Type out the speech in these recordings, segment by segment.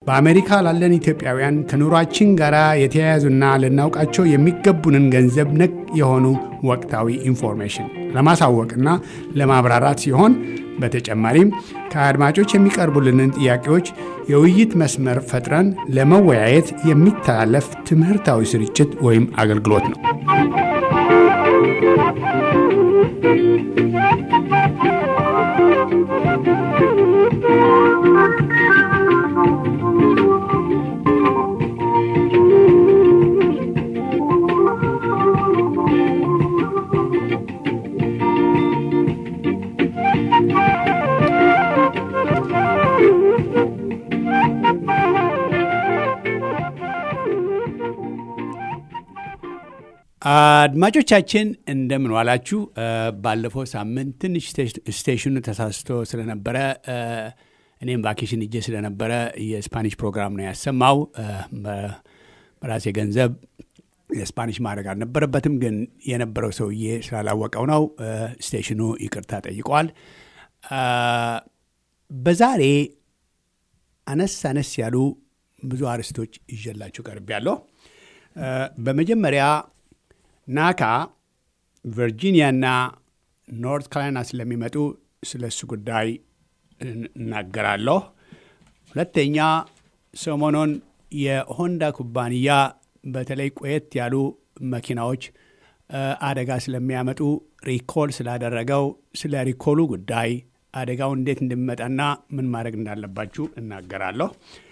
በአሜሪካ ላለን ኢትዮጵያውያን ከኑሯችን ጋር የተያያዙና ልናውቃቸው የሚገቡንን ገንዘብ ነክ የሆኑ ወቅታዊ ኢንፎርሜሽን ለማሳወቅና ለማብራራት ሲሆን በተጨማሪም ከአድማጮች የሚቀርቡልንን ጥያቄዎች የውይይት መስመር ፈጥረን ለመወያየት የሚተላለፍ ትምህርታዊ ስርጭት ወይም አገልግሎት ነው። አድማጮቻችን እንደምን ዋላችሁ። ባለፈው ሳምንት ትንሽ ስቴሽኑ ተሳስቶ ስለነበረ እኔም ቫኬሽን እጄ ስለነበረ የስፓኒሽ ፕሮግራም ነው ያሰማው። በራሴ ገንዘብ የስፓኒሽ ማድረግ አልነበረበትም፣ ግን የነበረው ሰውዬ ስላላወቀው ነው። ስቴሽኑ ይቅርታ ጠይቋል። በዛሬ አነስ አነስ ያሉ ብዙ አርዕስቶች ይዤላችሁ ቀርቤያለሁ። በመጀመሪያ ናካ ቨርጂኒያና ኖርት ካሮላይና ስለሚመጡ ስለ እሱ ጉዳይ እናገራለሁ። ሁለተኛ ሰሞኑን የሆንዳ ኩባንያ በተለይ ቆየት ያሉ መኪናዎች አደጋ ስለሚያመጡ ሪኮል ስላደረገው ስለ ሪኮሉ ጉዳይ አደጋው እንዴት እንደሚመጣና ምን ማድረግ እንዳለባችሁ እናገራለሁ።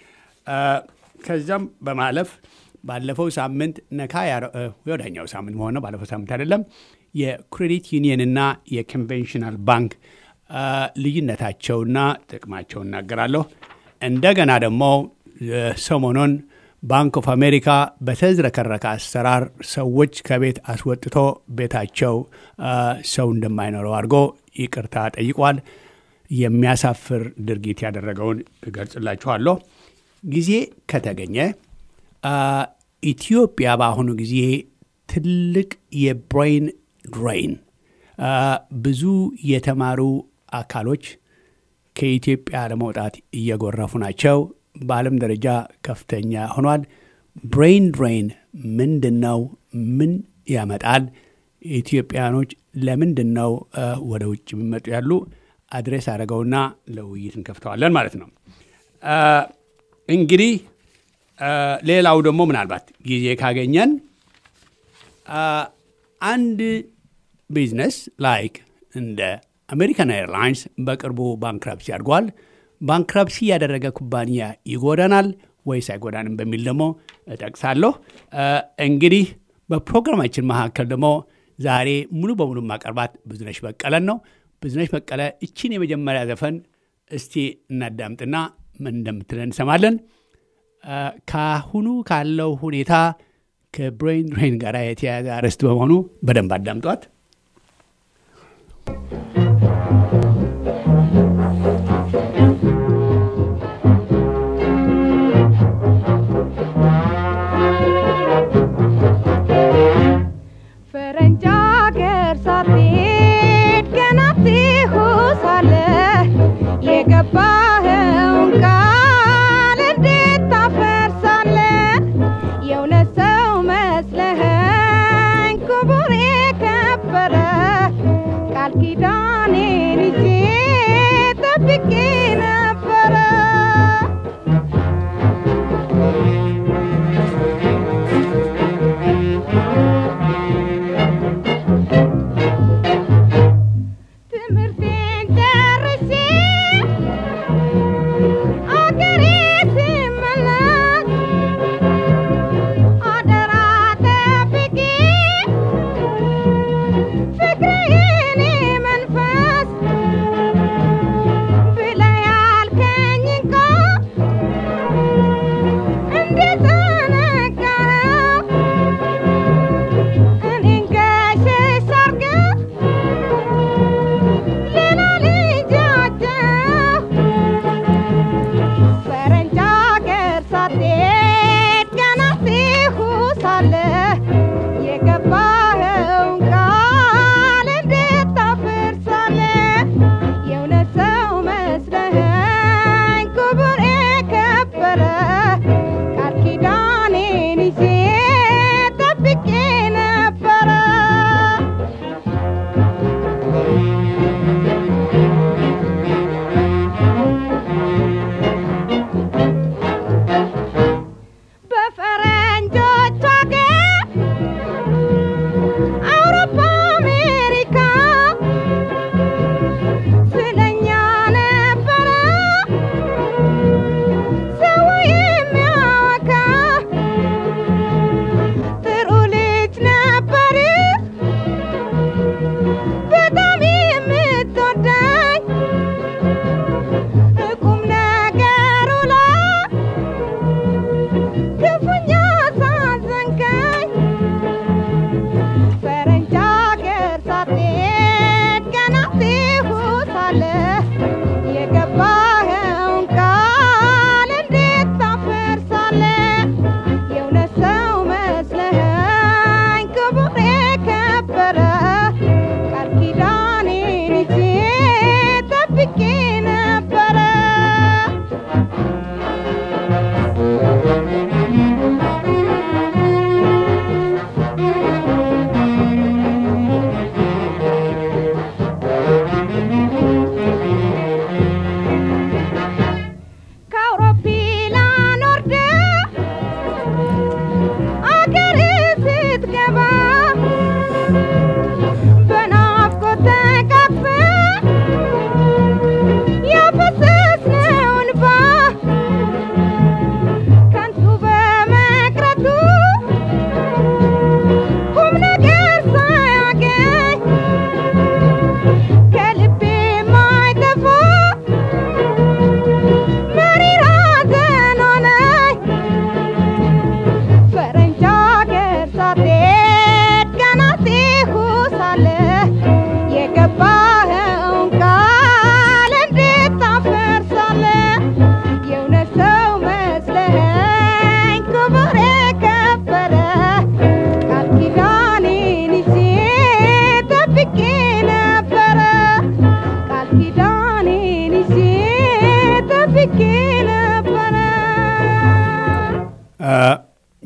ከዚያም በማለፍ ባለፈው ሳምንት ነካ ወዳኛው ሳምንት መሆነ ባለፈው ሳምንት አይደለም። የክሬዲት ዩኒየንና የኮንቬንሽናል ባንክ ልዩነታቸውና ጥቅማቸው እናገራለሁ። እንደገና ደግሞ ሰሞኑን ባንክ ኦፍ አሜሪካ በተዝረከረከ አሰራር ሰዎች ከቤት አስወጥቶ ቤታቸው ሰው እንደማይኖረው አድርጎ ይቅርታ ጠይቋል። የሚያሳፍር ድርጊት ያደረገውን እገልጽላችኋለሁ። ጊዜ ከተገኘ ኢትዮጵያ በአሁኑ ጊዜ ትልቅ የብሬን ድሬን ብዙ የተማሩ አካሎች ከኢትዮጵያ ለመውጣት እየጎረፉ ናቸው። በዓለም ደረጃ ከፍተኛ ሆኗል። ብሬን ድሬን ምንድን ነው? ምን ያመጣል? ኢትዮጵያኖች ለምንድን ነው ወደ ውጭ የሚመጡ ያሉ? አድሬስ አድርገውና ለውይይት እንከፍተዋለን ማለት ነው። እንግዲህ ሌላው ደግሞ ምናልባት ጊዜ ካገኘን አንድ ቢዝነስ ላይክ እንደ አሜሪካን ኤርላይንስ በቅርቡ ባንክራፕሲ አድርጓል። ባንክራፕሲ ያደረገ ኩባንያ ይጎዳናል ወይስ አይጎዳንም በሚል ደግሞ እጠቅሳለሁ። እንግዲህ በፕሮግራማችን መካከል ደግሞ ዛሬ ሙሉ በሙሉ ማቀርባት ብዙነሽ በቀለን ነው። ብዙነሽ በቀለ እችን የመጀመሪያ ዘፈን እስቲ እናዳምጥና ምን እንደምትለን እንሰማለን። ካሁኑ ካለው ሁኔታ ከብሬን ድሬን ጋር የተያያዘ አርዕስት በመሆኑ በደንብ አዳምጧት። ፈረንጅ አገር ሳትሄድ ገና እዚሁ ሳለህ የገባኸውን ቃል እንዴት ታፈርሳለህ? የእውነት ሰው መስለኸኝ ክቡር የከበረ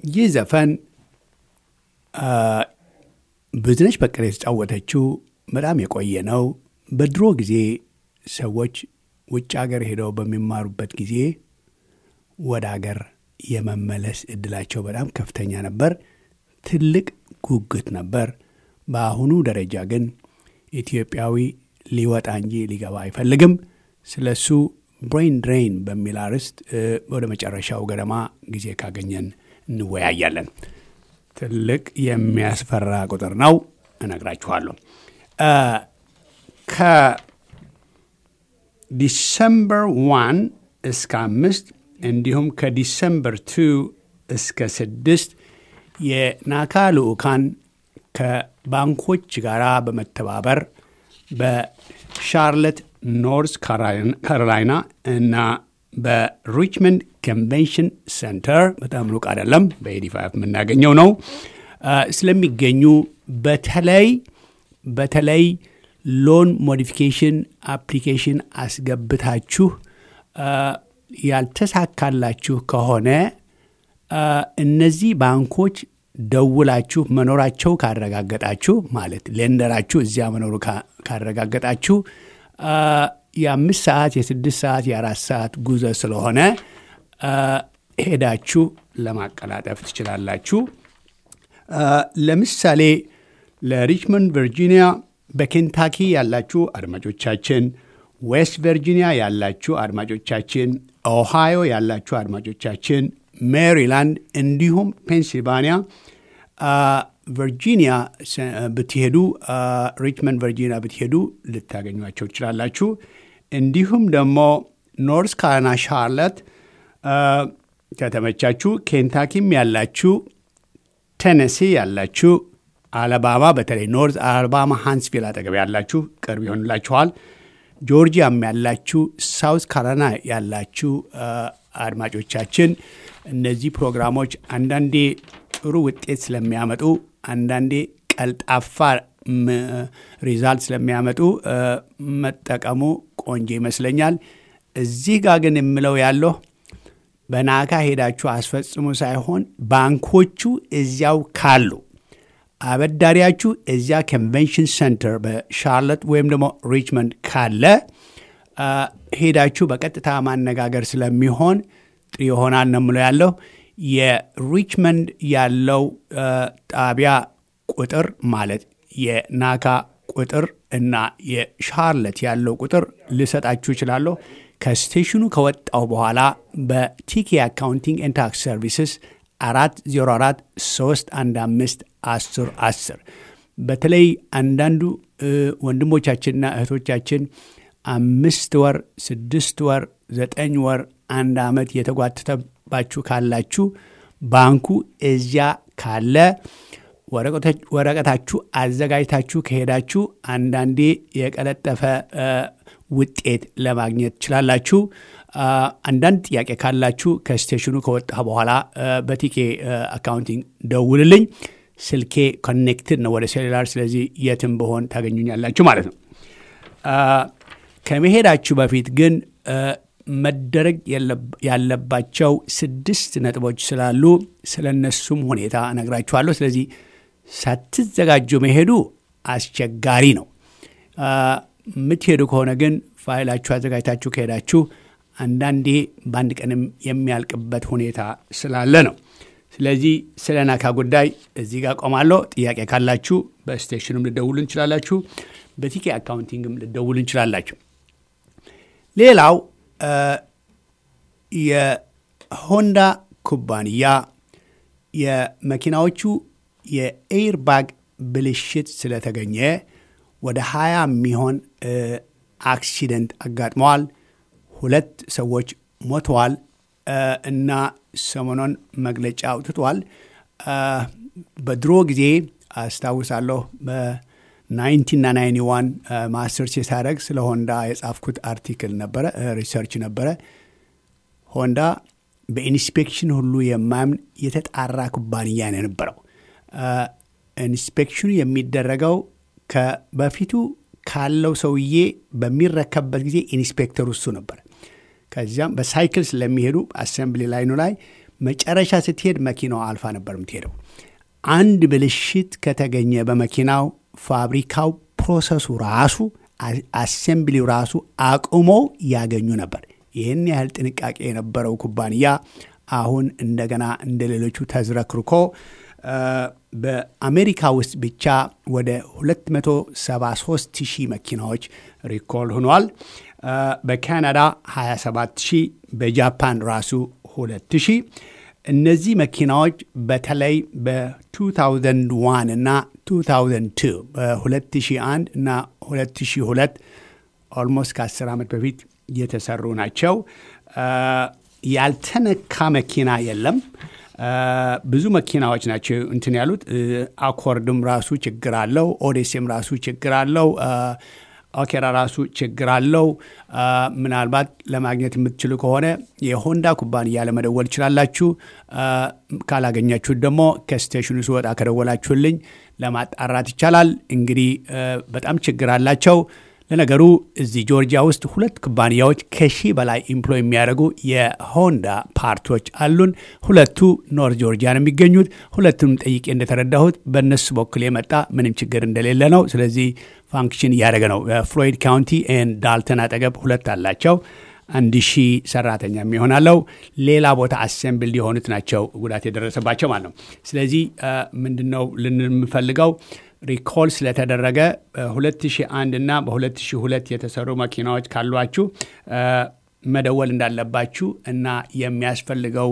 ይህ ዘፈን ብዙነሽ በቀለ የተጫወተችው በጣም የቆየ ነው። በድሮ ጊዜ ሰዎች ውጭ ሀገር ሄደው በሚማሩበት ጊዜ ወደ ሀገር የመመለስ እድላቸው በጣም ከፍተኛ ነበር። ትልቅ ጉጉት ነበር። በአሁኑ ደረጃ ግን ኢትዮጵያዊ ሊወጣ እንጂ ሊገባ አይፈልግም። ስለ እሱ ብሬን ድሬን በሚል አርዕስት ወደ መጨረሻው ገደማ ጊዜ ካገኘን እንወያያለን። ትልቅ የሚያስፈራ ቁጥር ነው፣ እነግራችኋለሁ። ከዲሰምበር ዋን እስከ አምስት እንዲሁም ከዲሰምበር ቱ እስከ ስድስት የናካ ልዑካን ከባንኮች ጋር በመተባበር በሻርለት ኖርዝ ካሮላይና እና በሪችመንድ ኮንቬንሽን ሴንተር በጣም ሩቅ አይደለም፣ በኤዲፋይቭ የምናገኘው ነው ስለሚገኙ በተለይ በተለይ ሎን ሞዲፊኬሽን አፕሊኬሽን አስገብታችሁ ያልተሳካላችሁ ከሆነ እነዚህ ባንኮች ደውላችሁ መኖራቸው ካረጋገጣችሁ ማለት ሌንደራችሁ እዚያ መኖሩ ካረጋገጣችሁ የአምስት ሰዓት የስድስት ሰዓት የአራት ሰዓት ጉዞ ስለሆነ ሄዳችሁ ለማቀላጠፍ ትችላላችሁ። ለምሳሌ ለሪችመንድ ቨርጂኒያ፣ በኬንታኪ ያላችሁ አድማጮቻችን፣ ዌስት ቨርጂኒያ ያላችሁ አድማጮቻችን፣ ኦሃዮ ያላችሁ አድማጮቻችን፣ ሜሪላንድ እንዲሁም ፔንሲልቫኒያ ቨርጂኒያ ብትሄዱ ሪችመንድ ቨርጂኒያ ብትሄዱ ልታገኟቸው ትችላላችሁ። እንዲሁም ደግሞ ኖርዝ ካሮላይና ሻርለት ከተመቻችሁ፣ ኬንታኪም ያላችሁ፣ ቴነሲ ያላችሁ፣ አለባማ በተለይ ኖርዝ አለባማ ሃንስቪል አጠገብ ያላችሁ ቅርብ ይሆንላችኋል። ጆርጂያም ያላችሁ፣ ሳውዝ ካሮላይና ያላችሁ አድማጮቻችን እነዚህ ፕሮግራሞች አንዳንዴ ጥሩ ውጤት ስለሚያመጡ አንዳንዴ ቀልጣፋ ሪዛልት ስለሚያመጡ መጠቀሙ ቆንጆ ይመስለኛል። እዚህ ጋር ግን የምለው ያለሁ በናካ ሄዳችሁ አስፈጽሙ ሳይሆን ባንኮቹ እዚያው ካሉ አበዳሪያችሁ እዚያ ኮንቬንሽን ሴንተር በሻርለት ወይም ደግሞ ሪችመንድ ካለ ሄዳችሁ በቀጥታ ማነጋገር ስለሚሆን ጥሩ ይሆናል ነው የምለው ያለሁ የሪችመንድ ያለው ጣቢያ ቁጥር ማለት የናካ ቁጥር እና የሻርለት ያለው ቁጥር ልሰጣችሁ እችላለሁ። ከስቴሽኑ ከወጣው በኋላ በቲኬ አካውንቲንግ ኤንድ ታክስ ሰርቪስስ አራት ዜሮ አራት ሶስት አንድ አምስት አስር አስር በተለይ አንዳንዱ ወንድሞቻችንና እህቶቻችን አምስት ወር፣ ስድስት ወር፣ ዘጠኝ ወር፣ አንድ ዓመት የተጓተተባችሁ ካላችሁ ባንኩ እዚያ ካለ ወረቀታችሁ አዘጋጅታችሁ ከሄዳችሁ አንዳንዴ የቀለጠፈ ውጤት ለማግኘት ትችላላችሁ። አንዳንድ ጥያቄ ካላችሁ ከስቴሽኑ ከወጣ በኋላ በቲኬ አካውንቲንግ ደውልልኝ። ስልኬ ኮኔክትድ ነው ወደ ሴሉላር፣ ስለዚህ የትም በሆን ታገኙኛላችሁ ማለት ነው። ከመሄዳችሁ በፊት ግን መደረግ ያለባቸው ስድስት ነጥቦች ስላሉ ስለ እነሱም ሁኔታ እነግራችኋለሁ። ስለዚህ ሳትዘጋጁ መሄዱ አስቸጋሪ ነው። የምትሄዱ ከሆነ ግን ፋይላችሁ አዘጋጅታችሁ ከሄዳችሁ አንዳንዴ በአንድ ቀንም የሚያልቅበት ሁኔታ ስላለ ነው። ስለዚህ ስለ ናካ ጉዳይ እዚህ ጋር ቆማለሁ። ጥያቄ ካላችሁ በስቴሽኑም ልደውሉ እንችላላችሁ፣ በቲኬ አካውንቲንግም ልደውሉ እንችላላችሁ። ሌላው የሆንዳ ኩባንያ የመኪናዎቹ የኤርባግ ብልሽት ስለተገኘ ወደ ሀያ የሚሆን አክሲደንት አጋጥመዋል። ሁለት ሰዎች ሞተዋል እና ሰሞኑን መግለጫ አውጥቷል። በድሮ ጊዜ አስታውሳለሁ በናይንቲና ናይንቲ ዋን ማስተርስ የሳደርግ ስለ ሆንዳ የጻፍኩት አርቲክል ነበረ፣ ሪሰርች ነበረ። ሆንዳ በኢንስፔክሽን ሁሉ የማያምን የተጣራ ኩባንያ ነው የነበረው። ኢንስፔክሽኑ የሚደረገው በፊቱ ካለው ሰውዬ በሚረከብበት ጊዜ ኢንስፔክተሩ እሱ ነበር። ከዚያም በሳይክል ስለሚሄዱ አሰምብሊ ላይኑ ላይ መጨረሻ ስትሄድ መኪናዋ አልፋ ነበር የምትሄደው። አንድ ብልሽት ከተገኘ በመኪናው ፋብሪካው ፕሮሰሱ ራሱ አሴምብሊው ራሱ አቁሞ ያገኙ ነበር። ይህን ያህል ጥንቃቄ የነበረው ኩባንያ አሁን እንደገና እንደ ሌሎቹ ተዝረክርኮ በአሜሪካ ውስጥ ብቻ ወደ 273 ሺህ መኪናዎች ሪኮል ሆኗል። በካናዳ 27 ሺህ፣ በጃፓን ራሱ 2 ሺህ። እነዚህ መኪናዎች በተለይ በ2001 እና 2002 በ2001 እና 2002 ኦልሞስት ከ10 ዓመት በፊት የተሰሩ ናቸው። ያልተነካ መኪና የለም። ብዙ መኪናዎች ናቸው እንትን ያሉት። አኮርድም ራሱ ችግር አለው። ኦዴሴም ራሱ ችግር አለው። ኦኬራ ራሱ ችግር አለው። ምናልባት ለማግኘት የምትችሉ ከሆነ የሆንዳ ኩባንያ ለመደወል ይችላላችሁ። ካላገኛችሁት ደግሞ ከስቴሽኑ ስወጣ ከደወላችሁልኝ ለማጣራት ይቻላል። እንግዲህ በጣም ችግር አላቸው። ለነገሩ እዚህ ጆርጂያ ውስጥ ሁለት ኩባንያዎች ከሺህ በላይ ኢምፕሎይ የሚያደርጉ የሆንዳ ፓርቶች አሉን። ሁለቱ ኖርት ጆርጂያ ነው የሚገኙት። ሁለቱንም ጠይቄ እንደተረዳሁት በእነሱ በኩል የመጣ ምንም ችግር እንደሌለ ነው። ስለዚህ ፋንክሽን እያደረገ ነው። ፍሎይድ ካውንቲ ኤን ዳልተን አጠገብ ሁለት አላቸው። አንድ ሺህ ሰራተኛ የሚሆናለው ሌላ ቦታ አሴምብል የሆኑት ናቸው ጉዳት የደረሰባቸው ማለት ነው። ስለዚህ ምንድን ነው ልንምፈልገው ሪኮል ስለተደረገ በ2001 እና በ2002 የተሰሩ መኪናዎች ካሏችሁ መደወል እንዳለባችሁ እና የሚያስፈልገው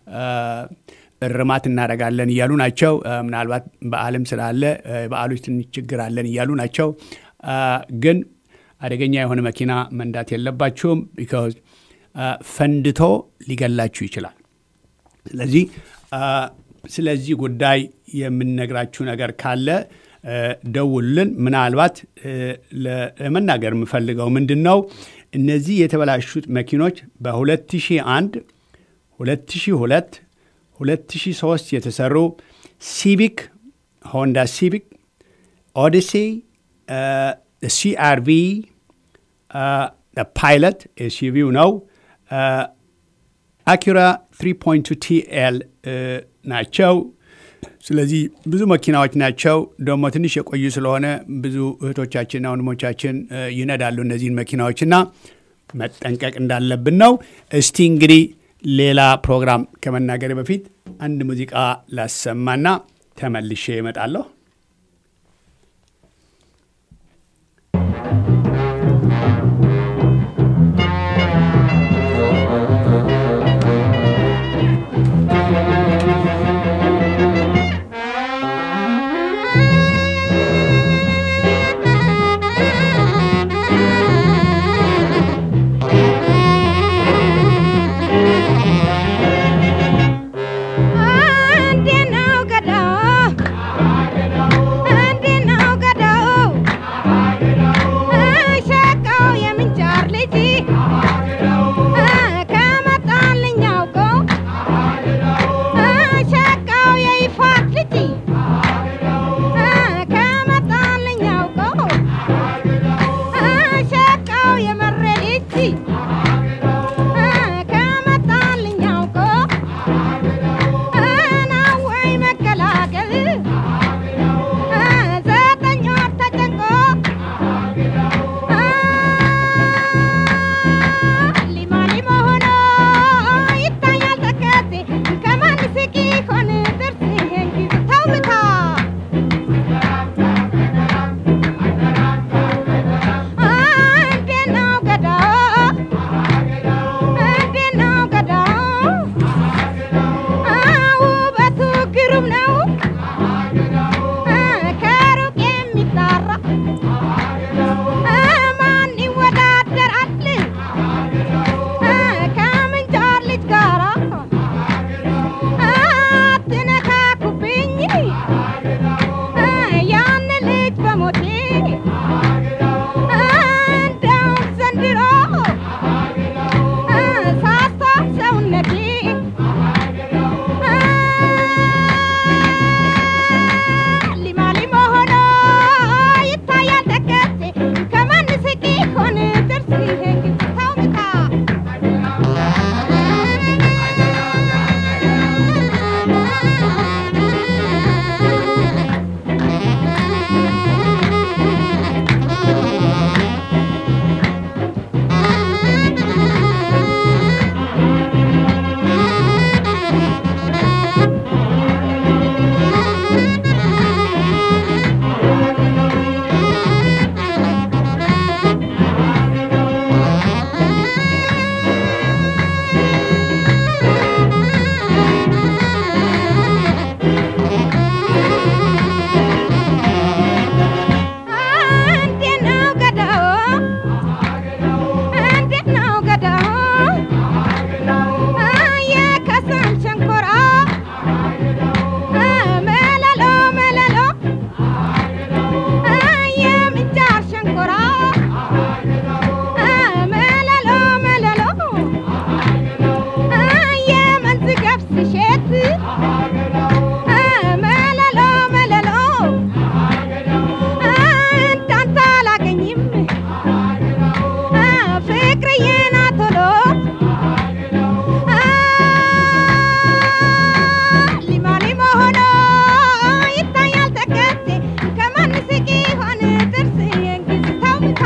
እርማት እናደርጋለን እያሉ ናቸው። ምናልባት በዓልም ስላለ በዓሎች ትንሽ ችግር አለን እያሉ ናቸው። ግን አደገኛ የሆነ መኪና መንዳት የለባችሁም። ቢካዝ ፈንድቶ ሊገላችሁ ይችላል። ስለዚህ ስለዚህ ጉዳይ የምንነግራችሁ ነገር ካለ ደውሉልን። ምናልባት ለመናገር የምፈልገው ምንድን ነው እነዚህ የተበላሹት መኪኖች በ2001 2002 2003 የተሰሩ ሲቪክ ሆንዳ ሲቪክ ኦዲሴ ሲአርቪ ፓይለት ኤስዩቪው ነው አኪራ 3.2 ቲኤል ናቸው። ስለዚህ ብዙ መኪናዎች ናቸው። ደግሞ ትንሽ የቆዩ ስለሆነ ብዙ እህቶቻችንና ወንድሞቻችን ይነዳሉ እነዚህን መኪናዎችና መጠንቀቅ እንዳለብን ነው። እስቲ እንግዲህ ሌላ ፕሮግራም ከመናገር በፊት አንድ ሙዚቃ ላሰማና ተመልሼ እመጣለሁ። እንዴት ነው ገዳ ገብስ እሸት መለሎ መለሎ እንዳንተ አላገኝም ፍቅርዬና ቶሎ ሊማ ሊማ ሆኖ ይታያል ተከቴ ከማን ስቂ ሆን ጥርስ የእንግሊዝ ተውታ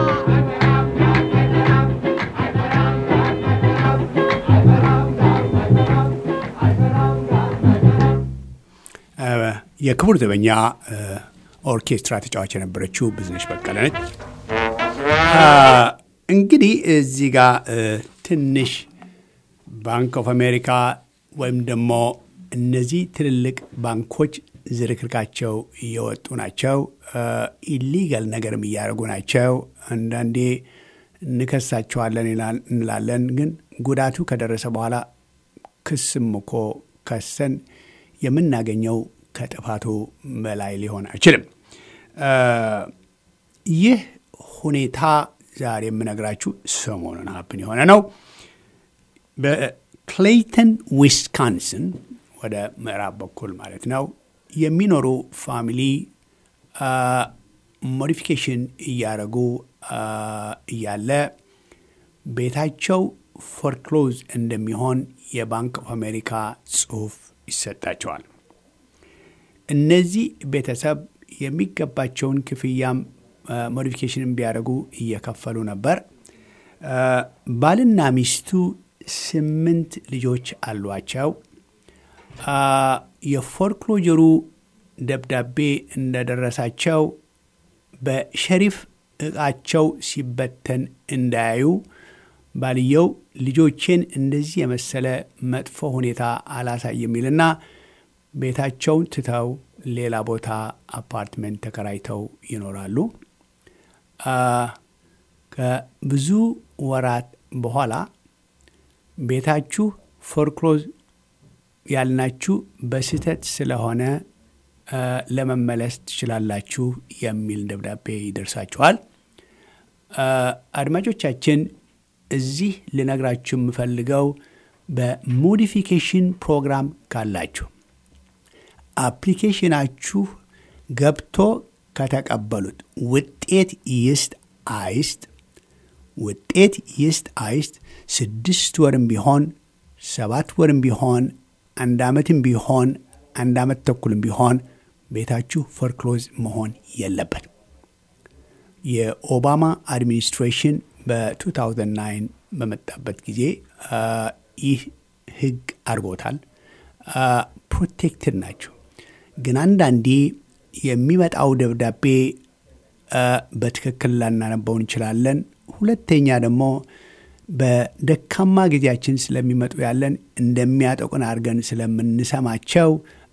የክቡር ዘበኛ ኦርኬስትራ ተጫዋች የነበረችው ብዙነሽ በቀለ ነች። እንግዲህ እዚህ ጋር ትንሽ ባንክ ኦፍ አሜሪካ ወይም ደግሞ እነዚህ ትልልቅ ባንኮች ዝርክርካቸው እየወጡ ናቸው። ኢሊጋል ነገርም እያደረጉ ናቸው። አንዳንዴ እንከሳቸዋለን እንላለን፣ ግን ጉዳቱ ከደረሰ በኋላ ክስም እኮ ከሰን የምናገኘው ከጥፋቱ በላይ ሊሆን አይችልም። ይህ ሁኔታ ዛሬ የምነግራችሁ ሰሞኑን ሀፕን የሆነ ነው። በክሌይተን ዊስካንስን ወደ ምዕራብ በኩል ማለት ነው የሚኖሩ ፋሚሊ ሞዲፊኬሽን እያደረጉ እያለ ቤታቸው ፎርክሎዝ እንደሚሆን የባንክ ኦፍ አሜሪካ ጽሑፍ ይሰጣቸዋል። እነዚህ ቤተሰብ የሚገባቸውን ክፍያም ሞዲፊኬሽን ቢያደርጉ እየከፈሉ ነበር። ባልና ሚስቱ ስምንት ልጆች አሏቸው። የፎርክሎጀሩ ደብዳቤ እንደደረሳቸው በሸሪፍ እቃቸው ሲበተን እንዳያዩ ባልየው ልጆቼን እንደዚህ የመሰለ መጥፎ ሁኔታ አላሳይ የሚልና ቤታቸውን ትተው ሌላ ቦታ አፓርትመንት ተከራይተው ይኖራሉ። ከብዙ ወራት በኋላ ቤታችሁ ፎርክሎዝ ያልናችሁ በስህተት ስለሆነ ለመመለስ ትችላላችሁ የሚል ደብዳቤ ይደርሳችኋል። አድማጮቻችን እዚህ ልነግራችሁ የምፈልገው በሞዲፊኬሽን ፕሮግራም ካላችሁ አፕሊኬሽናችሁ ገብቶ ከተቀበሉት ውጤት ይስጥ አይስጥ ውጤት ይስጥ አይስጥ ስድስት ወርም ቢሆን ሰባት ወርም ቢሆን አንድ ዓመትም ቢሆን አንድ ዓመት ተኩልም ቢሆን ቤታችሁ ፎርክሎዝ መሆን የለበት። የኦባማ አድሚኒስትሬሽን በ2009 በመጣበት ጊዜ ይህ ህግ አድርጎታል። ፕሮቴክትድ ናቸው። ግን አንዳንዴ የሚመጣው ደብዳቤ በትክክል ላናነበው እንችላለን። ሁለተኛ ደግሞ በደካማ ጊዜያችን ስለሚመጡ ያለን እንደሚያጠቁን አድርገን ስለምንሰማቸው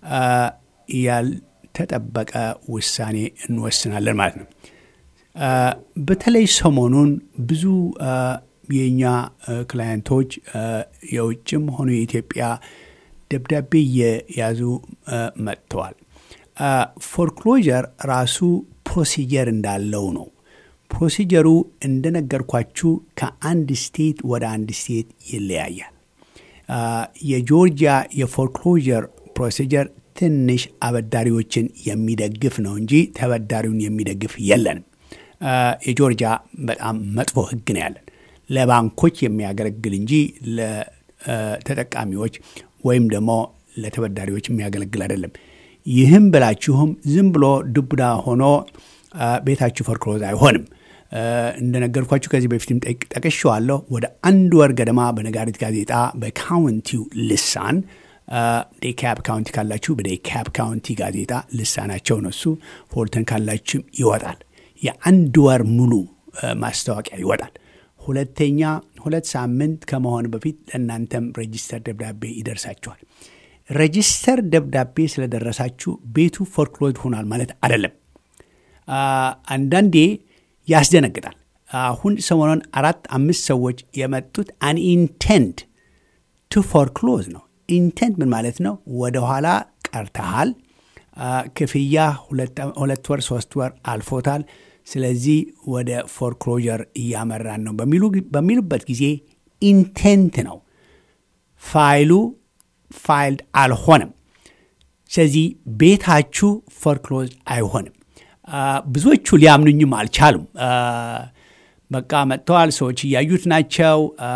ያልተጠበቀ ውሳኔ እንወስናለን ማለት ነው። በተለይ ሰሞኑን ብዙ የእኛ ክላየንቶች የውጭም ሆኑ የኢትዮጵያ ደብዳቤ እየያዙ መጥተዋል። ፎርክሎጀር ራሱ ፕሮሲጀር እንዳለው ነው። ፕሮሲጀሩ እንደነገርኳችሁ ከአንድ ስቴት ወደ አንድ ስቴት ይለያያል። የጆርጂያ የፎርክሎጀር ፕሮሲጀር ትንሽ አበዳሪዎችን የሚደግፍ ነው እንጂ ተበዳሪውን የሚደግፍ የለንም። የጆርጂያ በጣም መጥፎ ሕግ ነው ያለን ለባንኮች የሚያገለግል እንጂ ለተጠቃሚዎች ወይም ደግሞ ለተበዳሪዎች የሚያገለግል አይደለም። ይህም ብላችሁም ዝም ብሎ ዱብዳ ሆኖ ቤታችሁ ፎርክሎዝ አይሆንም። እንደነገርኳችሁ ከዚህ በፊትም ጠቅሼዋለሁ። ወደ አንድ ወር ገደማ በነጋሪት ጋዜጣ በካውንቲው ልሳን ዴካብ ካውንቲ ካላችሁ በዴካብ ካውንቲ ጋዜጣ ልሳናቸው ነው እሱ። ፎልተን ካላችሁም ይወጣል። የአንድ ወር ሙሉ ማስታወቂያ ይወጣል። ሁለተኛ ሁለት ሳምንት ከመሆን በፊት ለእናንተም ሬጂስተር ደብዳቤ ይደርሳችኋል። ሬጂስተር ደብዳቤ ስለደረሳችሁ ቤቱ ፎርክሎዝ ሆኗል ማለት አይደለም። አንዳንዴ ያስደነግጣል። አሁን ሰሞኑን አራት አምስት ሰዎች የመጡት አን ኢንቴንት ቱ ፎርክሎዝ ነው። ኢንቴንት ምን ማለት ነው? ወደኋላ ቀርተሃል፣ ክፍያ ሁለት ወር ሶስት ወር አልፎታል፣ ስለዚህ ወደ ፎርክሎጀር እያመራን ነው በሚሉበት ጊዜ ኢንቴንት ነው። ፋይሉ ፋይልድ አልሆነም። ስለዚህ ቤታችሁ ፎርክሎዝ አይሆንም። ብዙዎቹ ሊያምኑኝም አልቻሉም። በቃ መጥተዋል፣ ሰዎች እያዩት ናቸው፣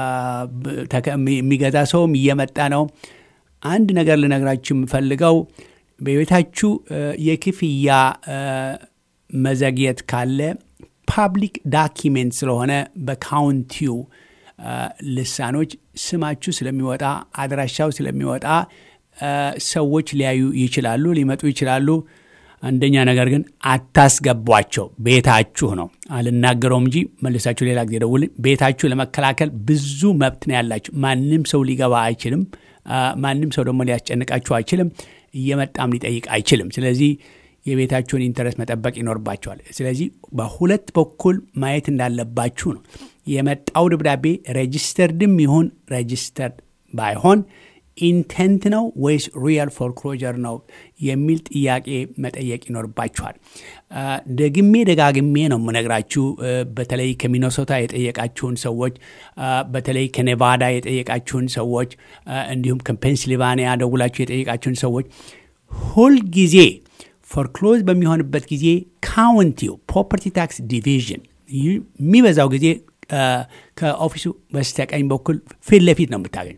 የሚገዛ ሰውም እየመጣ ነው። አንድ ነገር ልነግራችሁ የምፈልገው በቤታችሁ የክፍያ መዘግየት ካለ ፓብሊክ ዳኪሜንት ስለሆነ በካውንቲው ልሳኖች ስማችሁ ስለሚወጣ አድራሻው ስለሚወጣ ሰዎች ሊያዩ ይችላሉ፣ ሊመጡ ይችላሉ። አንደኛ ነገር ግን አታስገቧቸው። ቤታችሁ ነው። አልናገረውም እንጂ መልሳችሁ ሌላ ጊዜ ደውል። ቤታችሁ ለመከላከል ብዙ መብት ነው ያላችሁ። ማንም ሰው ሊገባ አይችልም። ማንም ሰው ደግሞ ሊያስጨንቃችሁ አይችልም። እየመጣም ሊጠይቅ አይችልም። ስለዚህ የቤታችሁን ኢንተረስት መጠበቅ ይኖርባቸዋል። ስለዚህ በሁለት በኩል ማየት እንዳለባችሁ ነው። የመጣው ደብዳቤ ሬጅስተርድም ይሁን ሬጅስተርድ ባይሆን ኢንቴንት ነው ወይስ ሪያል ፎርክሎጀር ነው የሚል ጥያቄ መጠየቅ ይኖርባችኋል። ደግሜ ደጋግሜ ነው የምነግራችሁ። በተለይ ከሚኖሶታ የጠየቃችሁን ሰዎች፣ በተለይ ከኔቫዳ የጠየቃችሁን ሰዎች፣ እንዲሁም ከፔንስልቫኒያ ደውላችሁ የጠየቃችሁን ሰዎች ሁልጊዜ ፎርክሎዝ በሚሆንበት ጊዜ ካውንቲው ፕሮፐርቲ ታክስ ዲቪዥን የሚበዛው ጊዜ ከኦፊሱ በስተቀኝ በኩል ፊት ለፊት ነው የምታገኙ።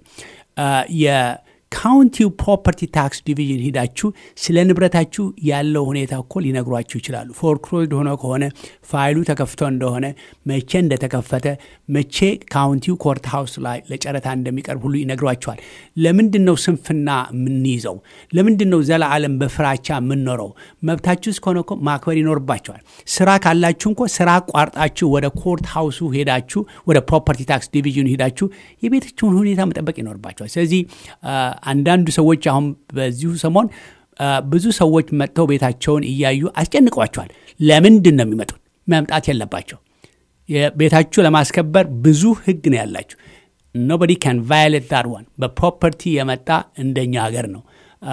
የካውንቲው ፕሮፐርቲ ታክስ ዲቪዥን ሂዳችሁ ስለ ንብረታችሁ ያለው ሁኔታ እኮ ሊነግሯችሁ ይችላሉ። ፎርክሎዝድ ሆኖ ከሆነ ፋይሉ ተከፍቶ እንደሆነ መቼ እንደተከፈተ መቼ ካውንቲው ኮርት ሃውስ ላይ ለጨረታ እንደሚቀርብ ሁሉ ይነግሯችኋል። ለምንድን ነው ስንፍና የምንይዘው? ለምንድን ነው ዘለዓለም በፍራቻ የምንኖረው? መብታችሁ እስከሆነ እኮ ማክበር ይኖርባቸዋል። ስራ ካላችሁ እንኮ ስራ ቋርጣችሁ ወደ ኮርት ሃውሱ ሄዳችሁ ወደ ፕሮፐርቲ ታክስ ዲቪዥኑ ሄዳችሁ የቤታችሁን ሁኔታ መጠበቅ ይኖርባቸዋል። ስለዚህ አንዳንዱ ሰዎች አሁን በዚሁ ሰሞን ብዙ ሰዎች መጥተው ቤታቸውን እያዩ አስጨንቀዋቸዋል። ለምንድን ነው የሚመጡት? መምጣት የለባቸው። ቤታችሁ ለማስከበር ብዙ ህግ ነው ያላችሁ። ኖበዲ ካን ቫዮሌት ዳት ዋን። በፕሮፐርቲ የመጣ እንደኛ ሀገር ነው።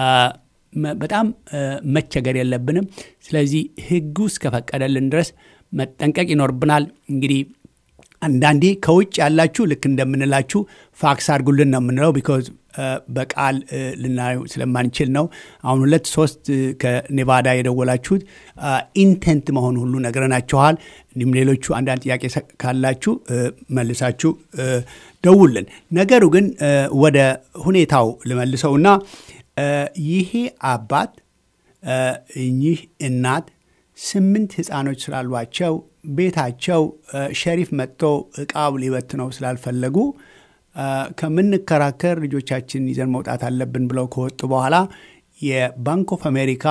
በጣም መቸገር የለብንም። ስለዚህ ህጉ እስከፈቀደልን ድረስ መጠንቀቅ ይኖርብናል። እንግዲህ አንዳንዴ ከውጭ ያላችሁ ልክ እንደምንላችሁ ፋክስ አድርጉልን ነው የምንለው ቢኮዝ በቃል ልናየው ስለማንችል ነው። አሁን ሁለት ሶስት ከኔቫዳ የደወላችሁት ኢንቴንት መሆን ሁሉ ነግረናችኋል። እንዲሁም ሌሎቹ አንዳንድ ጥያቄ ካላችሁ መልሳችሁ ደውልን። ነገሩ ግን ወደ ሁኔታው ልመልሰውና ይሄ አባት እኚህ እናት ስምንት ህፃኖች ስላሏቸው ቤታቸው ሸሪፍ መጥቶ እቃው ሊበትነው ስላልፈለጉ ከምንከራከር ልጆቻችን ይዘን መውጣት አለብን ብለው ከወጡ በኋላ የባንክ ኦፍ አሜሪካ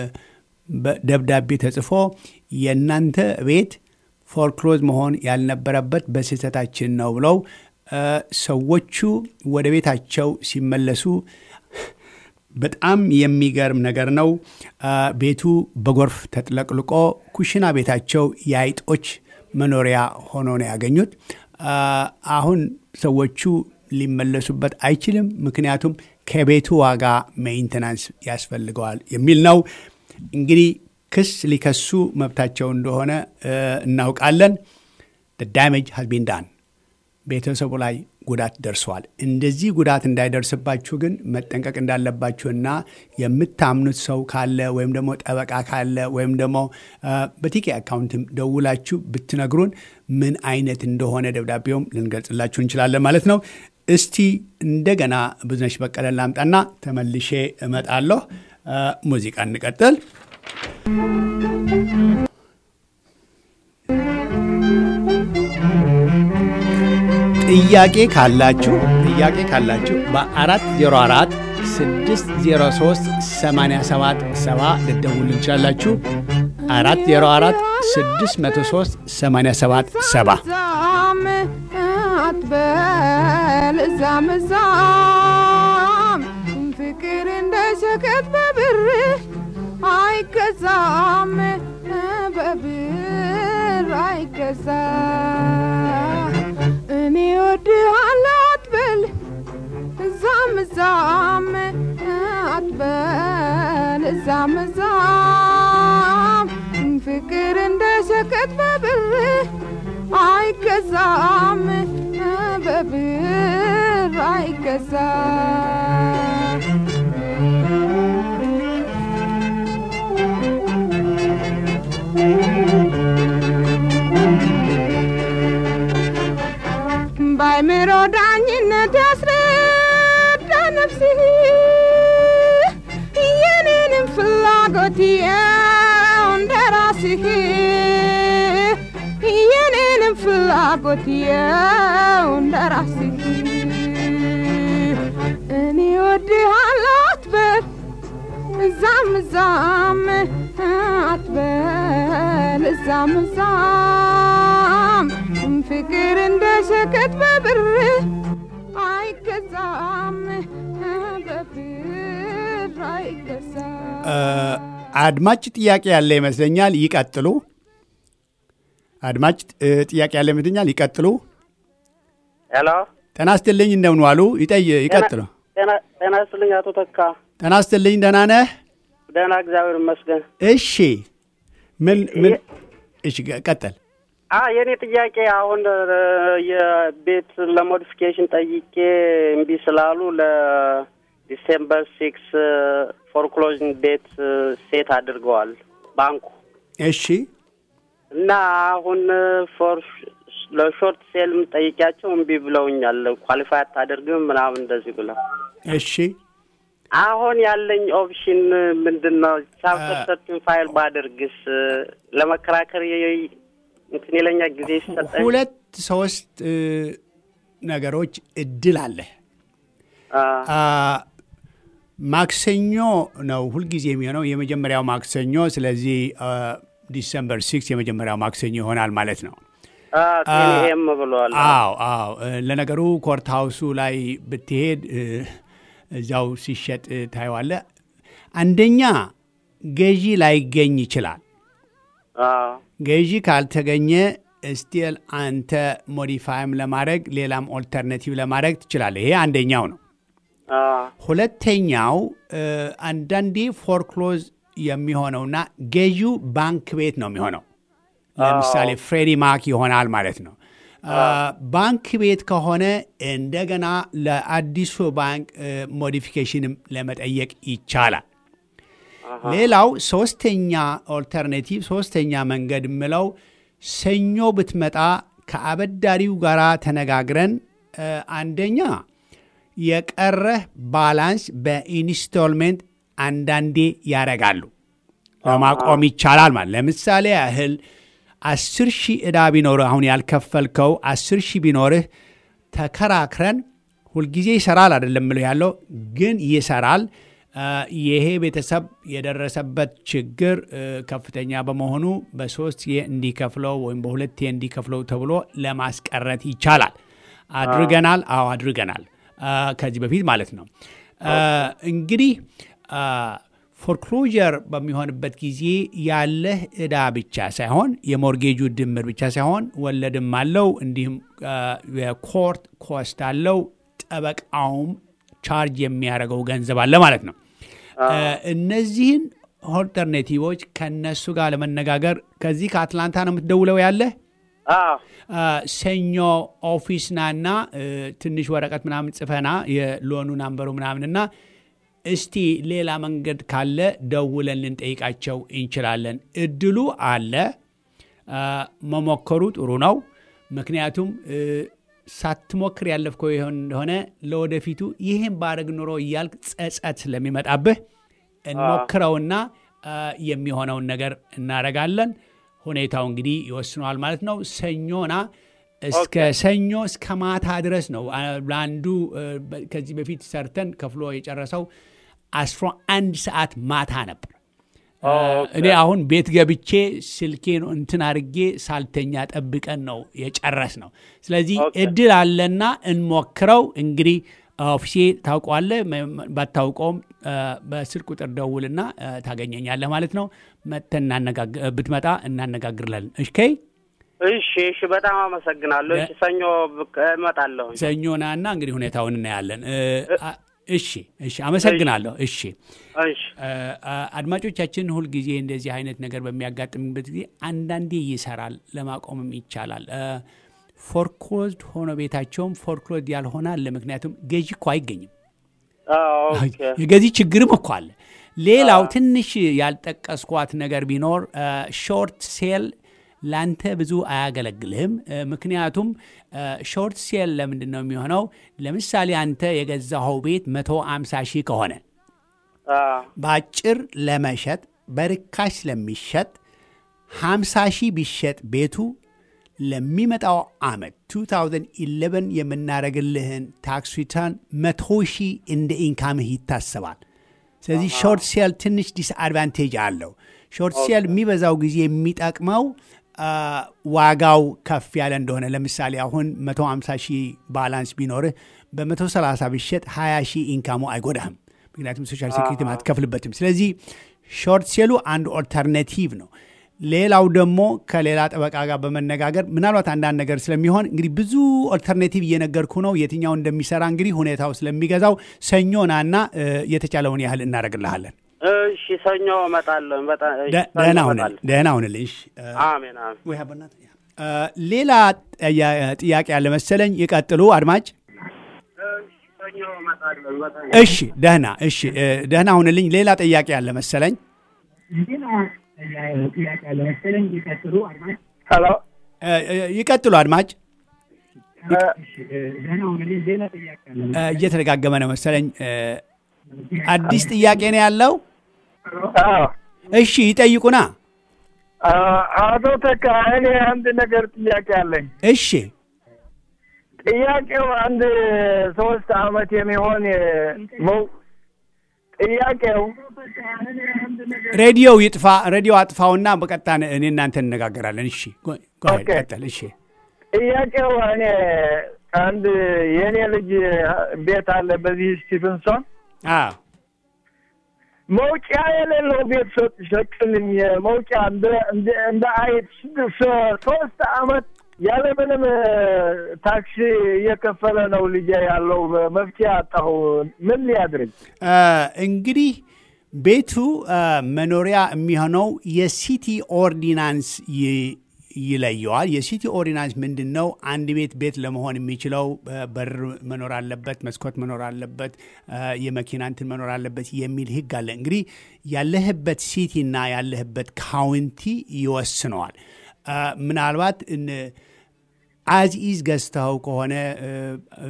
ደብዳቤ ተጽፎ የእናንተ ቤት ፎርክሎዝ መሆን ያልነበረበት በስህተታችን ነው ብለው ሰዎቹ ወደ ቤታቸው ሲመለሱ በጣም የሚገርም ነገር ነው። ቤቱ በጎርፍ ተጥለቅልቆ ኩሽና ቤታቸው የአይጦች መኖሪያ ሆኖ ነው ያገኙት። አሁን ሰዎቹ ሊመለሱበት አይችልም፣ ምክንያቱም ከቤቱ ዋጋ ሜይንተናንስ ያስፈልገዋል የሚል ነው። እንግዲህ ክስ ሊከሱ መብታቸው እንደሆነ እናውቃለን። ዳሜጅ ሀዝ ቢን ዳን ቤተሰቡ ላይ ጉዳት ደርሰዋል። እንደዚህ ጉዳት እንዳይደርስባችሁ ግን መጠንቀቅ እንዳለባችሁና የምታምኑት ሰው ካለ ወይም ደግሞ ጠበቃ ካለ ወይም ደግሞ በቲኬ አካውንትም ደውላችሁ ብትነግሩን ምን አይነት እንደሆነ ደብዳቤውም ልንገልጽላችሁ እንችላለን ማለት ነው። እስቲ እንደገና ብዙነሽ በቀለ ላምጣና ተመልሼ እመጣለሁ። ሙዚቃ እንቀጥል። ጥያቄ ካላችሁ ጥያቄ ካላችሁ በአራት ዜሮ አራት ስድስት ዜሮ ሶስት ሰማንያ ሰባት ሰባ ልደውል እንችላላችሁ። አራት ዜሮ አራት ስድስት መቶ ሶስት ሰማንያ ሰባት ሰባ አትበል እዛም እዛም ፍቅር እንደ ሸቀጥ በብር አይገዛም በብር አይገዛ እኔ ወድሃለሁ አትበል እዛም እዛም አትበል እዛም እዛም ፍቅር እንደ ሸቀጥ በብር አይገዛም በብር አይገዛም ባይምሮ ዳኝነት ያስረዳ ነፍስህ የኔንም ፍላጎት የው እንደ ራስህ የኔንም ፍላጎት የው እንደ ራስህ እኔ ወድሃለሁ አትበል እዛም እዛም አትበል እዛም እዛም ፍቅር እንደ ሸቀጥ በብር አይገዛም በብር አይገዛም አድማጭ ጥያቄ ያለ ይመስለኛል። ይቀጥሉ። አድማጭ እ, ጥያቄ ያለ ይመስለኛል። ይቀጥሉ። ሄሎ ጤና ይስጥልኝ፣ እንደምን ዋሉ? ይጠይ ይቀጥሉ። ጤና ጤና ይስጥልኝ አቶ ተካ። ጤና ይስጥልኝ፣ ደህና ነህ? ደህና እግዚአብሔር ይመስገን። እሺ፣ ምን ምን? እሺ፣ ቀጠል። አ የእኔ ጥያቄ አሁን እ, የቤት ለሞዲፊኬሽን ጠይቄ እምቢ ስላሉ ለዲሴምበር ሲክስ ፎርክሎዝን ዴት ሴት አድርገዋል ባንኩ እሺ፣ እና አሁን ፎር ለሾርት ሴልም ጠይቂያቸው እምቢ ብለውኛል። ኳሊፋይ አታደርግም ምናምን እንደዚህ ብለው እሺ። አሁን ያለኝ ኦፕሽን ምንድን ነው? ቻፕተር ሰርቲን ፋይል ባደርግስ ለመከራከር የ- እንትን የለኛ ጊዜ ሲሰጠኝ ሁለት ሶስት እ, ነገሮች እድል አለ። አ፣ አ፣ ማክሰኞ ነው ሁልጊዜ የሚሆነው የመጀመሪያው ማክሰኞ። ስለዚህ አ፣ ዲሰምበር ሲክስ የመጀመሪያው ማክሰኞ ይሆናል ማለት ነው። አ፣ ቴንኤም ብለዋል። አዎ አዎ። እ፣ ለነገሩ ኮርት ሃውሱ ላይ ብትሄድ እ፣ እዚያው ሲሸጥ እ፣ ታየዋለህ። አንደኛ ገዢ ላይገኝ ይችላል። አ፣ ገዢ ካልተገኘ ስቲል አንተ ሞዲፋይም ለማድረግ ሌላም ኦልተርናቲቭ ለማድረግ ትችላለህ። ይሄ አንደኛው ነው። አ፣ ሁለተኛው እ፣ አንዳንዴ ፎርክሎዝ የሚሆነውና ገዢው ባንክ ቤት ነው የሚሆነው። ለምሳሌ ፍሬዲ ማክ ይሆናል ማለት ነው። አ፣ ባንክ ቤት ከሆነ እንደገና ለአዲሱ ባንክ ሞዲፊኬሽንም ለመጠየቅ ይቻላል። ሌላው ሶስተኛ ኦልተርኔቲቭ ሶስተኛ መንገድ የምለው ሰኞ ብትመጣ ከአበዳሪው ጋር ተነጋግረን እ፣ አንደኛ የቀረህ ባላንስ በኢንስቶልሜንት አንዳንዴ ያደርጋሉ ለማቆም ይቻላል ማለት ለምሳሌ ያህል አስር ሺህ ዕዳ ቢኖርህ አሁን ያልከፈልከው አስር ሺህ ቢኖርህ ተከራክረን ሁልጊዜ ይሰራል አይደለም ምልህ ያለው ግን ይሰራል አ፣ ይሄ ቤተሰብ የደረሰበት ችግር እ፣ ከፍተኛ በመሆኑ በሶስት እንዲከፍለው ወይም በሁለት እንዲከፍለው ተብሎ ለማስቀረት ይቻላል አድርገናል አዎ አድርገናል አ፣ ከዚህ በፊት ማለት ነው አ፣ እንግዲህ አ፣ ፎርክሎጀር በሚሆንበት ጊዜ ያለህ ዕዳ ብቻ ሳይሆን የሞርጌጁ ድምር ብቻ ሳይሆን ወለድም አለው እንዲሁም አ፣ የኮርት ኮስት አለው ጠበቃውም ቻርጅ የሚያደርገው ገንዘብ አለ ማለት ነው አ፣ እነዚህን ኦልተርኔቲቮች ከነሱ ጋር ለመነጋገር ከዚህ ከአትላንታ ነው የምትደውለው ያለህ አ፣ አ፣ ሰኞ ኦፊስ ናና እ፣ ትንሽ ወረቀት ምናምን ጽፈና የሎኑ ናምበሩ ምናምንና እስቲ ሌላ መንገድ ካለ ደውለን ልንጠይቃቸው እንችላለን። እድሉ አለ። አ፣ መሞከሩ ጥሩ ነው። ምክንያቱም እ፣ ሳትሞክር ያለፍከው ይሆን እንደሆነ ለወደፊቱ ይህን ባረግ ኑሮ እያልክ ጸጸት ስለሚመጣብህ እንሞክረውና አ፣ የሚሆነውን ነገር እናደርጋለን። ሁኔታው እንግዲህ ይወስነዋል ማለት ነው። ሰኞና እስከ ሰኞ እስከ ማታ ድረስ ነው። አ፣ ለአንዱ እ፣ በ- ከዚህ በፊት ሰርተን ከፍሎ የጨረሰው አስራ አንድ ሰዓት ማታ ነበር። አ፣ እኔ አሁን ቤት ገብቼ ስልኬን እንትን አድርጌ ሳልተኛ ጠብቀን ነው የጨረስ ነው። ስለዚህ ኦኬ። እድል አለና እንሞክረው። እንግዲህ ኦፊሴ ታውቀዋለህ፣ መ- ባታውቀውም አ፣ በስልክ ቁጥር ደውልና አ፣ ታገኘኛለህ ማለት ነው። መጥተን እናነጋግ- ብትመጣ እናነጋግርለን። እሺ እሺ እሺ፣ በጣም አመሰግናለሁ። እሺ፣ ሰኞ ብቅ- እመጣለሁ። ሰኞ ናና እንግዲህ ሁኔታውን እናያለን። እ፣ አ- እሺ እሺ አመሰግናለሁ። እሺ እሺ እ፣ እ፣ አድማጮቻችን ሁልጊዜ እንደዚህ አይነት ነገር በሚያጋጥምበት ጊዜ አንዳንዴ ይሰራል፣ ለማቆምም ይቻላል። ፎርክሎዝድ ሆኖ ቤታቸውም ፎርክሎዝድ ያልሆነ አለ። ምክንያቱም ገዢ እኮ አይገኝም። አዎ፣ ኦኬ የገዢ ችግርም እኮ አለ። ሌላው ትንሽ ያልጠቀስኳት ነገር ቢኖር ሾርት ሴል ላንተ ብዙ አያገለግልህም። እ፣ ምክንያቱም ሾርት ሴል ለምንድን ነው የሚሆነው? ለምሳሌ አንተ የገዛኸው ቤት መቶ አምሳ ሺህ ከሆነ አዎ፣ በአጭር ለመሸጥ በርካሽ ስለሚሸጥ 50 ሺህ ቢሸጥ ቤቱ ለሚመጣው ዓመት 2011 የምናደርግልህን ታክስ ሪተርን መቶ ሺህ እንደ ኢንካምህ ይታሰባል። ስለዚህ ሾርት ሴል ትንሽ ዲስአድቫንቴጅ አለው። ሾርት ሴል የሚበዛው ጊዜ የሚጠቅመው አ፣ ዋጋው ከፍ ያለ እንደሆነ ለምሳሌ አሁን 150 ሺህ ባላንስ ቢኖርህ በ130 ቢሸጥ 20 ሺህ ኢንካሙ አይጎዳህም። ምክንያቱም ሶሻል ሴኩሪቲ አትከፍልበትም። ስለዚህ ሾርት ሴሉ አንድ ኦልተርኔቲቭ ነው። ሌላው ደግሞ ከሌላ ጠበቃ ጋር በመነጋገር ምናልባት አንዳንድ ነገር ስለሚሆን እንግዲህ ብዙ ኦልተርኔቲቭ እየነገርኩ ነው። የትኛው እንደሚሰራ እንግዲህ ሁኔታው ስለሚገዛው ሰኞ ናና እ፣ የተቻለውን ያህል እናደርግልሃለን። እሺ ሰኞ እመጣለሁ። በጣም እሺ፣ ደ- ሰኞ ደህና ሁንልኝ፣ እመጣለሁ። ደህና ሁንልኝ። እሺ፣ እ፣ አሜን አሜን። ወይ አበናት። እ፣ ሌላ ጥያ- ጥያቄ ያለ መሰለኝ። ይቀጥሉ አድማጭ። እሺ ሰኞ እመጣለሁ። በጣም እሺ፣ ደህና እሺ፣ እ፣ ደህና ሁንልኝ። ሌላ ጥያቄ ያለ መሰለኝ። ሄሎ እ፣ እ፣ ይቀጥሉ አድማጭ። እ፣ እየተደጋገመ ነው መሰለኝ። እ፣ አዲስ ጥያቄ ነው ያለው። አዎ እሺ ይጠይቁና። አ- አቶ ተካ እኔ አንድ ነገር ጥያቄ አለኝ። እሺ ጥያቄው አንድ ሶስት አመት የሚሆን መው ጥያቄው ሬዲዮው ይጥፋ፣ ሬዲዮ አጥፋውና በቀጥታ እኔ እናንተ እንነጋገራለን። እሺ ጎ- ጎ አሄድ፣ ኦኬ። ቀጥል። እሺ ጥያቄው እኔ አንድ የእኔ ልጅ ቤት አለ በዚህ ስቲፍንሶን አዎ መውጫ የሌለው ቤት ሰጥ- ሰጡልኝ። መውጫ እንደ እንደ እንደ አይት ሶ- ሶስት አመት ያለምንም ታክሲ እየከፈለ ነው ልጄ ያለው። መፍትሄ አጣሁ። ምን ሊያድርግ? አ፣ እንግዲህ ቤቱ አ፣ መኖሪያ የሚሆነው የሲቲ ኦርዲናንስ ይ- ይለየዋል። የሲቲ ኦርዲናንስ ምንድን ነው? አንድ ቤት ቤት ለመሆን የሚችለው አ፣ በር መኖር አለበት፣ መስኮት መኖር አለበት፣ አ፣ የመኪና እንትን መኖር አለበት የሚል ህግ አለ። እንግዲህ ያለህበት ሲቲ እና ያለህበት ካውንቲ ይወስነዋል። አ፣ ምናልባት እን- አዝ ኢዝ ገዝተኸው ከሆነ እ፣ እ፣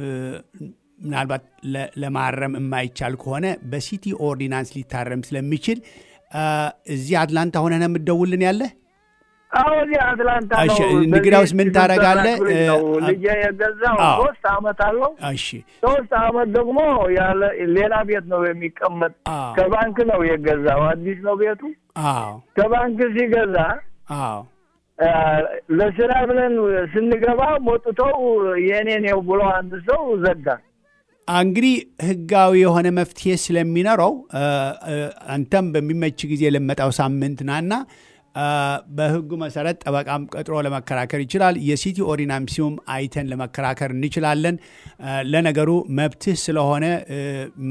ምናልባት ለ- ለማረም የማይቻል ከሆነ በሲቲ ኦርዲናንስ ሊታረም ስለሚችል አ፣ እዚህ አትላንታ ሆነህ ነው የምትደውልን ያለህ? አሁን እዚህ አትላንታ ነው። እሺ፣ እንግዲያውስ ምን በዚህ ታደርጋለህ? ስልጠና ክፍል ነው እ፣ ልጄ የገዛው አዎ። ሶስት አመት አለው። እሺ ሶስት አመት ደግሞ ያለ ሌላ ቤት ነው የሚቀመጥ። አዎ። ከባንክ ነው የገዛው። አዲስ ነው ቤቱ። አዎ ከባንክ ሲገዛ አዎ አ፣ ለስራ ብለን ስንገባ ሞጥተው የእኔ ነው ብሎ አንድ ሰው ዘጋ። እንግዲህ ህጋዊ የሆነ መፍትሄ ስለሚኖረው አ፣ አ፣ አንተም በሚመች ጊዜ ለመጣው ሳምንት ናና አ፣ በህጉ መሰረት ጠበቃም ቀጥሮ ለመከራከር ይችላል። የሲቲ ኦርዲናንሱም አይተን ለመከራከር እንችላለን። አ፣ ለነገሩ መብትህ ስለሆነ እ፣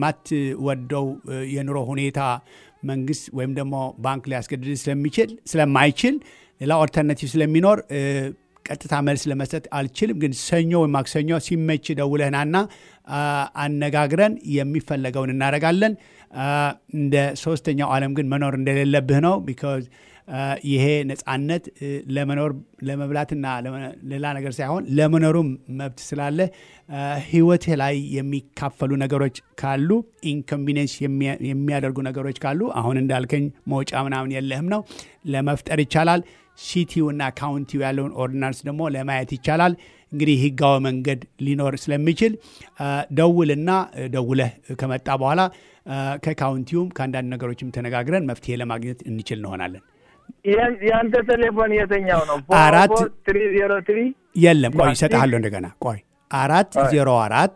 የማትወደው እ፣ የኑሮ ሁኔታ መንግስት ወይም ደግሞ ባንክ ሊያስገድድ ስለሚችል ስለማይችል ሌላ ኦልተርናቲቭ ስለሚኖር እ፣ ቀጥታ መልስ ለመስጠት አልችልም። ግን ሰኞ ወይም ማክሰኞ ሲመች ደውለህናና አ፣ አነጋግረን የሚፈለገውን እናደርጋለን። አ፣ እንደ ሶስተኛው ዓለም ግን መኖር እንደሌለብህ ነው። ቢካዝ ይሄ ነጻነት እ፣ ለመኖር ለመብላትና ለመ- ሌላ ነገር ሳይሆን ለመኖሩም መብት ስላለ አ፣ ህይወትህ ላይ የሚካፈሉ ነገሮች ካሉ ኢንኮንቪኒንስ የሚያደርጉ ነገሮች ካሉ አሁን እንዳልከኝ መውጫ ምናምን የለህም ነው ለመፍጠር ይቻላል። ሲቲው እና ካውንቲው ያለውን ኦርዲናንስ ደግሞ ለማየት ይቻላል። እንግዲህ ህጋዊ መንገድ ሊኖር ስለሚችል አ፣ ደውልና እ፣ ደውለህ ከመጣ በኋላ አ፣ ከካውንቲውም ከአንዳንድ ነገሮችም ተነጋግረን መፍትሄ ለማግኘት እንችል እንሆናለን። ያን- ያንተ ቴሌፎን የትኛው ነው? አራት ትሪ ዜሮ ትሪ የለም ቆይ እሰጥሃለሁ እንደገና ቆይ አራት ዜሮ አራት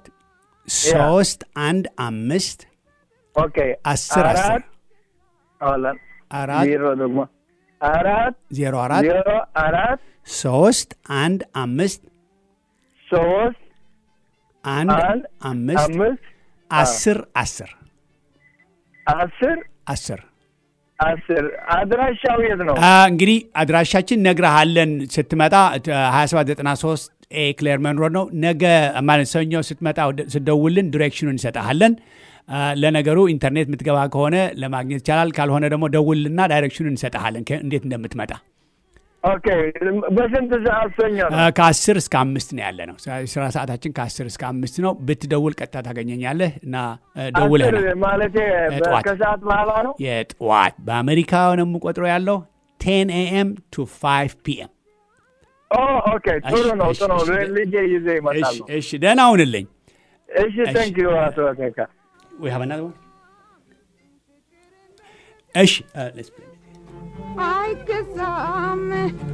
ሶስት አንድ አምስት ኦኬ አስር አስር አራት አሁን አራት ዜሮ ደግሞ አራት ዜሮ አራት ዜሮ አራት ሶስት አንድ አምስት ሶስት አንድ አንድ አምስት አምስት አስር አስር አስር አስር አስር አድራሻው የት ነው? አ፣ እንግዲህ አድራሻችን ነግረሃለን ስትመጣ 2793 ኤ ክሌርመን ሮድ ነው። ነገ ማለት ሰኞ ስትመጣ ወደ- ስትደውልን ዲሬክሽኑን እንሰጠሃለን። አ፣ ለነገሩ ኢንተርኔት የምትገባ ከሆነ ለማግኘት ይቻላል። ካልሆነ ደግሞ ደውልና ዳይሬክሽኑን እንሰጠሃለን ከ- እንዴት እንደምትመጣ። ኦኬ በስንት ሰዓት ሰኞ ነው? አ፣ ከአስር እስከ አምስት ነው ያለ ነው። ስራ ሰዓታችን ከአስር እስከ አምስት ነው። ብትደውል ቀጥታ ታገኘኛለህ እና አ፣ ደውለህ አስር ነው ማለቴ ጠዋት። ከሰዓት በኋላ ነው። የጠዋት በአሜሪካ ነው የምቆጥረው ያለው 10 ኤኤም ቱ 5 ፒኤም። ኦ ኦኬ ጥሩ ነው እሺ፣ ጥሩ ነው። እሺ፣ ልጄ ይዤ ይመጣሉ። እሺ፣ እሺ፣ ደህና ሁንልኝ። እሺ ቴንክ ዩ አቶ ተካ We have another one? እሺ uh, let's play. አይገዛም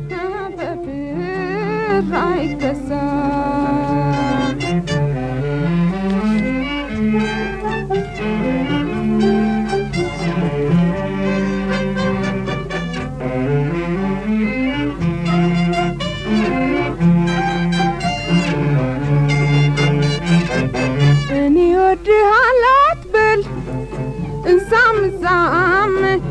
በብር አይገዛም እኔ ወድሃለሁ አትበል እዛም እዛም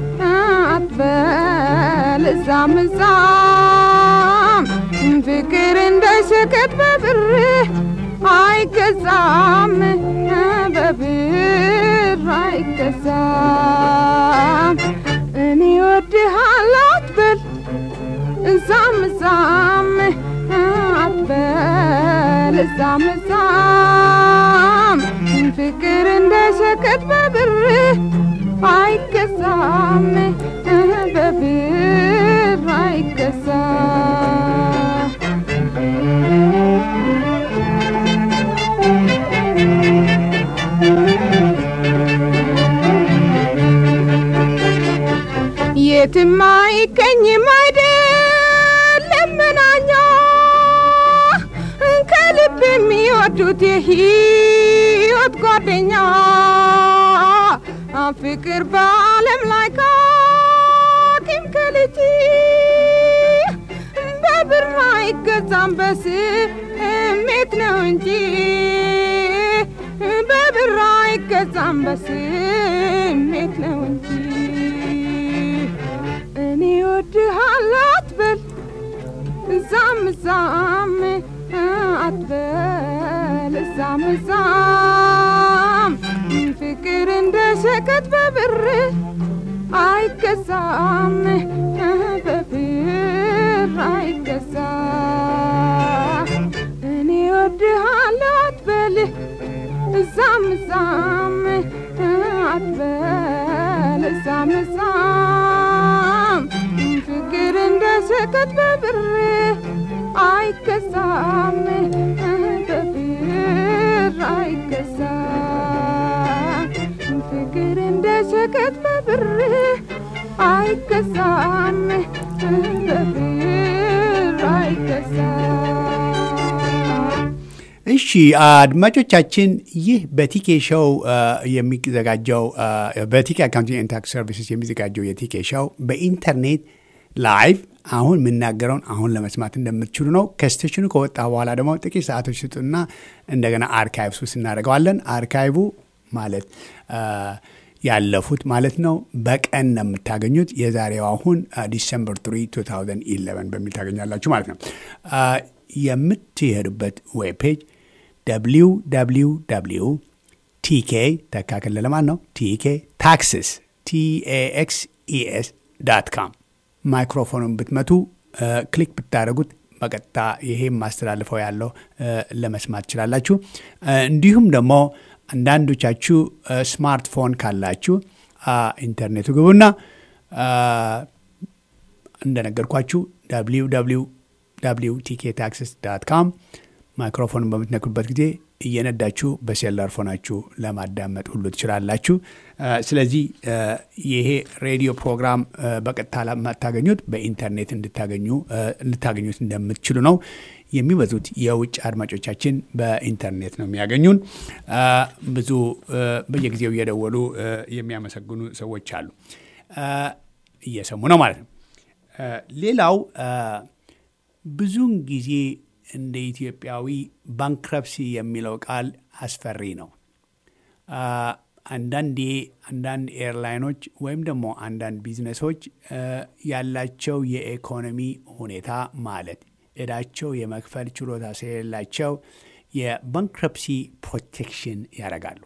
አትበል እዛም እዛም ፍቅር እንደ ሸቀጥ በብር አይገዛም በብር አይገዛም እኔ ወድሃለሁ አትበል እዛም እዛም አትበል እዛም እዛም ፍቅር እንደ ሸቀጥ በብር አይገዛም በብር አይገዛም የትም አይገኝም አይደለም መናኛ ከልብ የሚወዱት የህይወት ጓደኛ ፍቅር በዓለም ላይ ካኪም ከልጅ በብር አይገዛም በስሜት ነው እንጂ በብር አይገዛም በስሜት ነው እንጂ እኔ ወድሃለሁ አትበል እዛም እዛም አትበል እዛም እዛም ፍቅር እንደ ሸቀጥ በብር አይገዛም በብር አይገዛም እኔ ወድሃለሁ አትበል እዛም እዛም አትበል እዛም እዛም ፍቅር እንደ ሸቀጥ በብር አይገዛም በብር አይገዛም ፍቅር እንደ ሸቀጥ በብር አይገዛም በብር አይገዛም እሺ አድማጮቻችን ይህ በቲኬ ሾው አ፣ የሚዘጋጀው አ፣ በቲኬ አካውንቲንግ ኤንድ ታክስ ሰርቪስስ የሚዘጋጀው የቲኬ ሾው በኢንተርኔት ላይቭ አሁን የምናገረውን አሁን ለመስማት እንደምትችሉ ነው። ከስቴሽኑ ከወጣ በኋላ ደግሞ ጥቂት ሰዓቶች ስጡና እንደገና አርካይቭስ ውስጥ እናደርገዋለን። አርካይቡ ማለት አ፣ ያለፉት ማለት ነው። በቀን ነው የምታገኙት። የዛሬው አሁን ዲሰምበር 3 2011 በሚል ታገኛላችሁ ማለት ነው። አ፣ የምትሄዱበት ዌብ ፔጅ www ቲኬ ተካክል ለማን ነው ቲኬ ታክስስ ቲኤኤክስኢኤስ ዳት ካም ማይክሮፎኑን ብትመቱ እ፣ ክሊክ ብታደረጉት በቀጥታ ይሄ ማስተላልፈው ያለው እ፣ ለመስማት ትችላላችሁ። እ፣ እንዲሁም ደግሞ አንዳንዶቻችሁ እ፣ ስማርትፎን ካላችሁ አ፣ ኢንተርኔቱ ግቡና አ፣ እንደነገርኳችሁ www ቲኬ ታክስስ ዳት ካም ማይክሮፎንን በምትነኩበት ጊዜ እየነዳችሁ በሴላር ፎናችሁ ለማዳመጥ ሁሉ ትችላላችሁ። አ፣ ስለዚህ አ፣ ይሄ ሬዲዮ ፕሮግራም አ፣ በቀጥታ ለማታገኙት በኢንተርኔት እንድታገኙ አ፣ ልታገኙት እንደምትችሉ ነው። የሚበዙት የውጭ አድማጮቻችን በኢንተርኔት ነው የሚያገኙን። አ፣ ብዙ አ፣ በየጊዜው እየደወሉ አ፣ የሚያመሰግኑ ሰዎች አሉ። አ፣ እየሰሙ ነው ማለት ነው። አ፣ ሌላው አ፣ ብዙውን ጊዜ እንደ ኢትዮጵያዊ ባንክረፕሲ የሚለው ቃል አስፈሪ ነው። አንዳንዴ አንዳንድ ኤርላይኖች ወይም ደግሞ አንዳንድ ቢዝነሶች ያላቸው የኢኮኖሚ ሁኔታ ማለት እዳቸው የመክፈል ችሎታ ስለሌላቸው የባንክረፕሲ ፕሮቴክሽን ያደርጋሉ።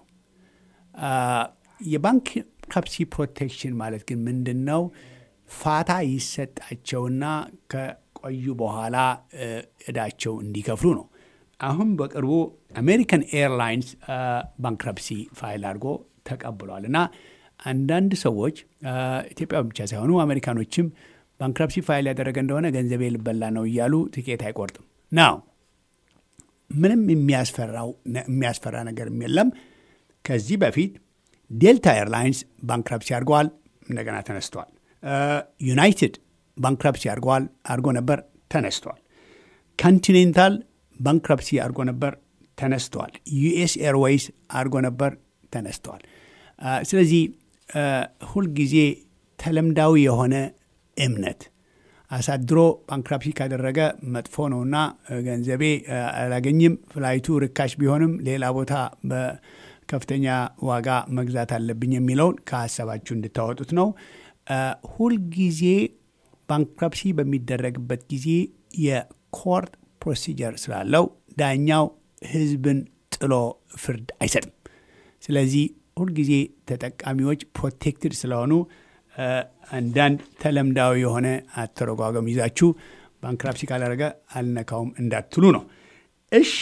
የባንክረፕሲ ፕሮቴክሽን ማለት ግን ምንድን ነው? ፋታ ይሰጣቸውና ከቆዩ በኋላ እዳቸው እንዲከፍሉ ነው። አሁን በቅርቡ አሜሪካን ኤርላይንስ ባንክረፕሲ ፋይል አድርጎ ተቀብሏል እና አንዳንድ ሰዎች ኢትዮጵያ ብቻ ሳይሆኑ አሜሪካኖችም ባንክረፕሲ ፋይል ያደረገ እንደሆነ ገንዘቤ ልበላ ነው እያሉ ትኬት አይቆርጥም። ናው ምንም የሚያስፈራ ነገር የለም። ከዚህ በፊት ዴልታ ኤርላይንስ ባንክረፕሲ አድርገዋል፣ እንደገና ተነስተዋል። ዩናይትድ ባንክረፕሲ አድርገዋል አድርጎ ነበር፣ ተነስተዋል። ኮንቲኔንታል ባንክረፕሲ አድርጎ ነበር፣ ተነስተዋል። ዩኤስ ኤርዌይስ አድርጎ ነበር፣ ተነስተዋል። ስለዚህ ሁልጊዜ ተለምዳዊ የሆነ እምነት አሳድሮ ባንክራፕሲ ካደረገ መጥፎ ነውና ገንዘቤ አላገኝም፣ ፍላይቱ ርካሽ ቢሆንም ሌላ ቦታ በከፍተኛ ዋጋ መግዛት አለብኝ የሚለውን ከሀሳባችሁ እንድታወጡት ነው። ሁልጊዜ ባንክራፕሲ በሚደረግበት ጊዜ የኮርት ፕሮሲጀር ስላለው ዳኛው ሕዝብን ጥሎ ፍርድ አይሰጥም። ስለዚህ ሁልጊዜ ተጠቃሚዎች ፕሮቴክትድ ስለሆኑ አንዳንድ ተለምዳዊ የሆነ አተረጓጎም ይዛችሁ ባንክራፕሲ ካላደረገ አልነካውም እንዳትሉ ነው። እሺ፣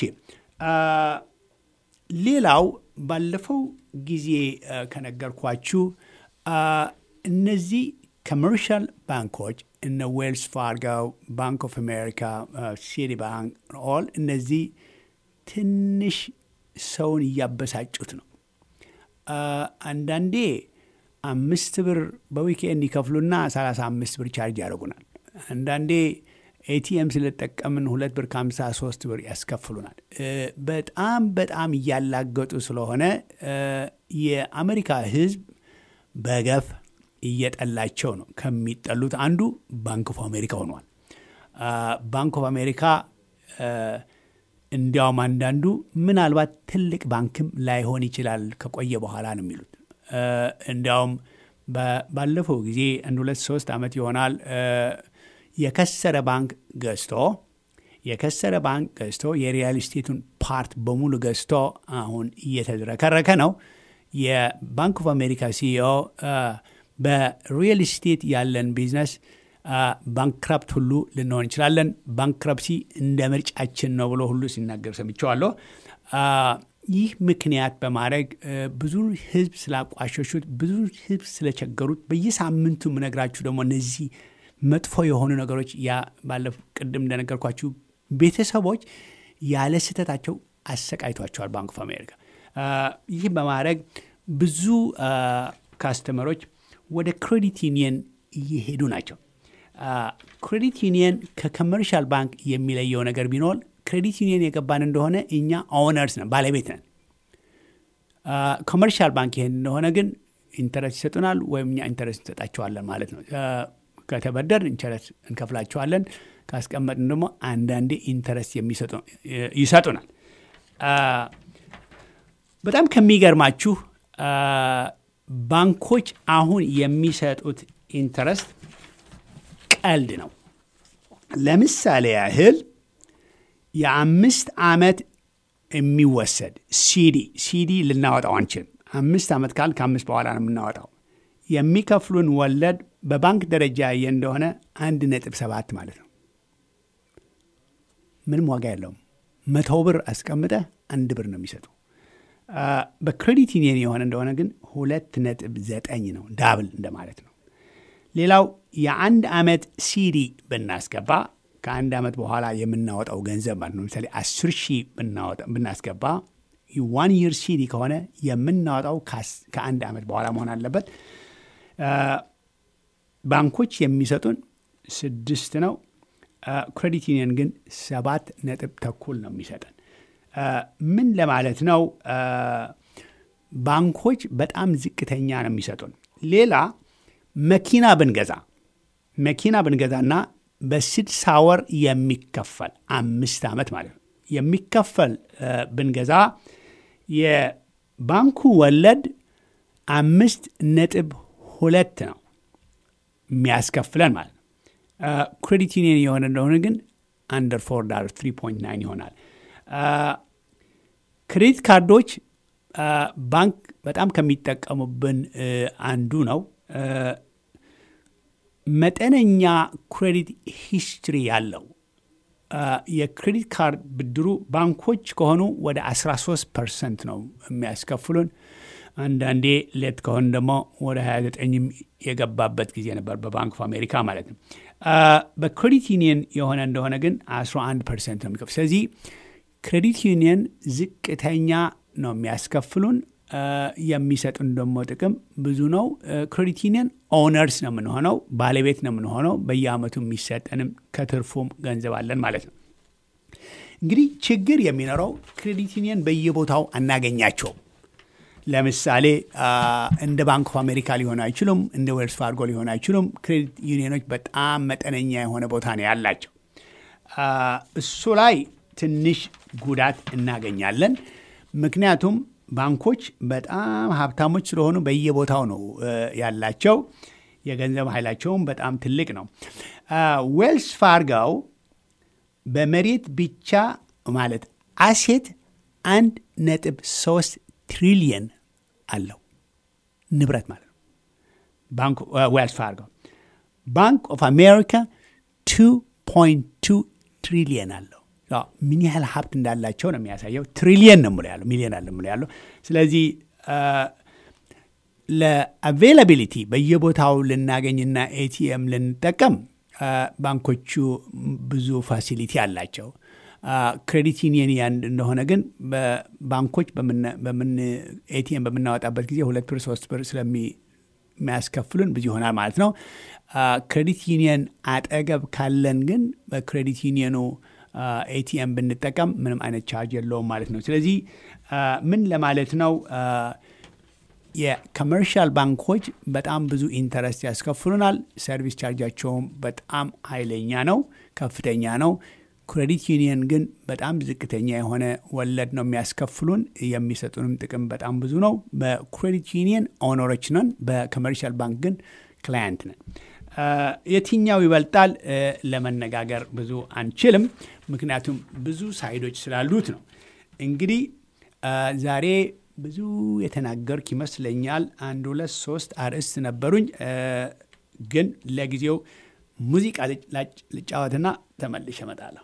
ሌላው ባለፈው ጊዜ ከነገርኳችሁ እነዚህ ኮመርሻል ባንኮች እነ ዌልስ ፋርጎ፣ ባንክ ኦፍ አሜሪካ፣ ሲቲ ባንክ ኦል እነዚህ ትንሽ ሰውን እያበሳጩት ነው። አንዳንዴ አምስት ብር በዊኬንድ ይከፍሉና 35 ብር ቻርጅ ያደርጉናል። አንዳንዴ ኤቲኤም ስለጠቀምን ሁለት ብር ከ53 ብር ያስከፍሉናል። በጣም በጣም እያላገጡ ስለሆነ የአሜሪካ ሕዝብ በገፍ እየጠላቸው ነው። ከሚጠሉት አንዱ ባንክ ኦፍ አሜሪካ ሆኗል። ባንክ ኦፍ አሜሪካ እንዲያውም አንዳንዱ ምናልባት ትልቅ ባንክም ላይሆን ይችላል ከቆየ በኋላ ነው የሚሉት። እንዲያውም ባለፈው ጊዜ አንድ ሁለት ሶስት ዓመት ይሆናል የከሰረ ባንክ ገዝቶ የከሰረ ባንክ ገዝቶ የሪያል ስቴቱን ፓርት በሙሉ ገዝቶ አሁን እየተዝረከረከ ነው። የባንክ ኦፍ አሜሪካ ሲኢኦ በሪል ስቴት ያለን ቢዝነስ ባንክራፕት ሁሉ ልንሆን እንችላለን፣ ባንክራፕሲ እንደ ምርጫችን ነው ብሎ ሁሉ ሲናገር ሰምቼዋለሁ። ይህ ምክንያት በማድረግ ብዙ ህዝብ ስላቋሸሹት፣ ብዙ ህዝብ ስለቸገሩት በየሳምንቱ የምነግራችሁ ደግሞ እነዚህ መጥፎ የሆኑ ነገሮች ያ ባለፉ ቅድም እንደነገርኳችሁ ቤተሰቦች ያለ ስህተታቸው አሰቃይቷቸዋል ባንክ ኦፍ አሜሪካ። ይህ በማድረግ ብዙ ካስተመሮች ወደ ክሬዲት ዩኒየን እየሄዱ ናቸው። ክሬዲት ዩኒየን ከኮመርሻል ባንክ የሚለየው ነገር ቢኖር ክሬዲት ዩኒየን የገባን እንደሆነ እኛ ኦነርስ ነን፣ ባለቤት ነን። ኮመርሻል ባንክ ይሄን እንደሆነ ግን ኢንተረስት ይሰጡናል ወይም እኛ ኢንተረስት እንሰጣቸዋለን ማለት ነው። ከተበደር ኢንተረስት እንከፍላቸዋለን፣ ካስቀመጥን ደግሞ አንዳንዴ ኢንተረስት ይሰጡናል። በጣም ከሚገርማችሁ ባንኮች አሁን የሚሰጡት ኢንተረስት ቀልድ ነው። ለምሳሌ ያህል የአምስት ዓመት የሚወሰድ ሲዲ ሲዲ ልናወጣው አንችልም። አምስት ዓመት ካል ከአምስት በኋላ ነው የምናወጣው። የሚከፍሉን ወለድ በባንክ ደረጃ ያየ እንደሆነ አንድ ነጥብ ሰባት ማለት ነው። ምንም ዋጋ የለውም። መቶ ብር አስቀምጠ አንድ ብር ነው የሚሰጡ። በክሬዲት ዩኒየን የሆነ እንደሆነ ግን ሁለት ነጥብ ዘጠኝ ነው፣ ዳብል እንደማለት ነው። ሌላው የአንድ ዓመት ሲዲ ብናስገባ ከአንድ ዓመት በኋላ የምናወጣው ገንዘብ ማለት ነው። ለምሳሌ አስር ሺህ ብናስገባ ዋን ይር ሲዲ ከሆነ የምናወጣው ከአንድ ዓመት በኋላ መሆን አለበት። ባንኮች የሚሰጡን ስድስት ነው። ክሬዲት ዩኒየን ግን ሰባት ነጥብ ተኩል ነው የሚሰጠን። ምን ለማለት ነው? ባንኮች በጣም ዝቅተኛ ነው የሚሰጡን። ሌላ መኪና ብንገዛ መኪና ብንገዛና በስድሳ ወር የሚከፈል አምስት ዓመት ማለት ነው የሚከፈል ብንገዛ ባንኩ ወለድ አምስት ነጥብ ሁለት ነው የሚያስከፍለን ማለት ነው። ክሬዲት ዩኒየን የሆነ እንደሆነ ግን አንደር ፎር ዳር ትሪ ፖይንት ናይን ይሆናል። ክሬዲት ካርዶች ባንክ በጣም ከሚጠቀሙብን አንዱ ነው። መጠነኛ ክሬዲት ሂስትሪ ያለው የክሬዲት ካርድ ብድሩ ባንኮች ከሆኑ ወደ 13 ፐርሰንት ነው የሚያስከፍሉን። አንዳንዴ ሌት ከሆን ደግሞ ወደ 29ም የገባበት ጊዜ ነበር በባንክ ኦፍ አሜሪካ ማለት ነው። በክሬዲት ዩኒየን የሆነ እንደሆነ ግን 11 ፐርሰንት ነው የሚከፍል። ስለዚህ ክሬዲት ዩኒየን ዝቅተኛ ነው የሚያስከፍሉን። የሚሰጡን ደግሞ ጥቅም ብዙ ነው። ክሬዲት ዩኒየን ኦነርስ ነው የምንሆነው፣ ባለቤት ነው የምንሆነው። በየአመቱ የሚሰጠንም ከትርፉም ገንዘብ አለን ማለት ነው። እንግዲህ ችግር የሚኖረው ክሬዲት ዩኒየን በየቦታው አናገኛቸውም። ለምሳሌ እንደ ባንክ ኦፍ አሜሪካ ሊሆኑ አይችሉም። እንደ ዌልስ ፋርጎ ሊሆኑ አይችሉም። ክሬዲት ዩኒየኖች በጣም መጠነኛ የሆነ ቦታ ነው ያላቸው። እሱ ላይ ትንሽ ጉዳት እናገኛለን። ምክንያቱም ባንኮች በጣም ሀብታሞች ስለሆኑ በየቦታው ነው ያላቸው። የገንዘብ ኃይላቸውም በጣም ትልቅ ነው። ዌልስ ፋርጋው በመሬት ብቻ ማለት አሴት አንድ ነጥብ ሶስት ትሪሊየን አለው ንብረት ማለት ነው። ባንክ ዌልስ ፋርጎ ባንክ ኦፍ አሜሪካ ቱ ፖይንት ቱ ትሪሊየን አለው። ምን ያህል ሀብት እንዳላቸው ነው የሚያሳየው። ትሪሊየን ነው ያለው፣ ሚሊዮን አለ ያለው። ስለዚህ ለአቬይላቢሊቲ በየቦታው ልናገኝና ኤቲኤም ልንጠቀም ባንኮቹ ብዙ ፋሲሊቲ አላቸው። ክሬዲት ዩኒየን ያን እንደሆነ ግን ባንኮች በምን ኤቲኤም በምናወጣበት ጊዜ ሁለት ብር ሶስት ብር ስለሚያስከፍሉን ብዙ ይሆናል ማለት ነው። ክሬዲት ዩኒየን አጠገብ ካለን ግን በክሬዲት ዩኒየኑ ኤቲኤም ብንጠቀም ምንም አይነት ቻርጅ የለውም ማለት ነው። ስለዚህ ምን ለማለት ነው? የኮመርሻል ባንኮች በጣም ብዙ ኢንተረስት ያስከፍሉናል። ሰርቪስ ቻርጃቸውም በጣም ኃይለኛ ነው፣ ከፍተኛ ነው። ክሬዲት ዩኒየን ግን በጣም ዝቅተኛ የሆነ ወለድ ነው የሚያስከፍሉን። የሚሰጡንም ጥቅም በጣም ብዙ ነው። በክሬዲት ዩኒየን ኦነሮች ነን፣ በኮመርሻል ባንክ ግን ክላያንት ነን። የትኛው ይበልጣል ለመነጋገር ብዙ አንችልም፣ ምክንያቱም ብዙ ሳይዶች ስላሉት ነው። እንግዲህ ዛሬ ብዙ የተናገርክ ይመስለኛል። አንድ ሁለት ሶስት አርዕስት ነበሩኝ፣ ግን ለጊዜው ሙዚቃ ልጫወትና ተመልሼ እመጣለሁ።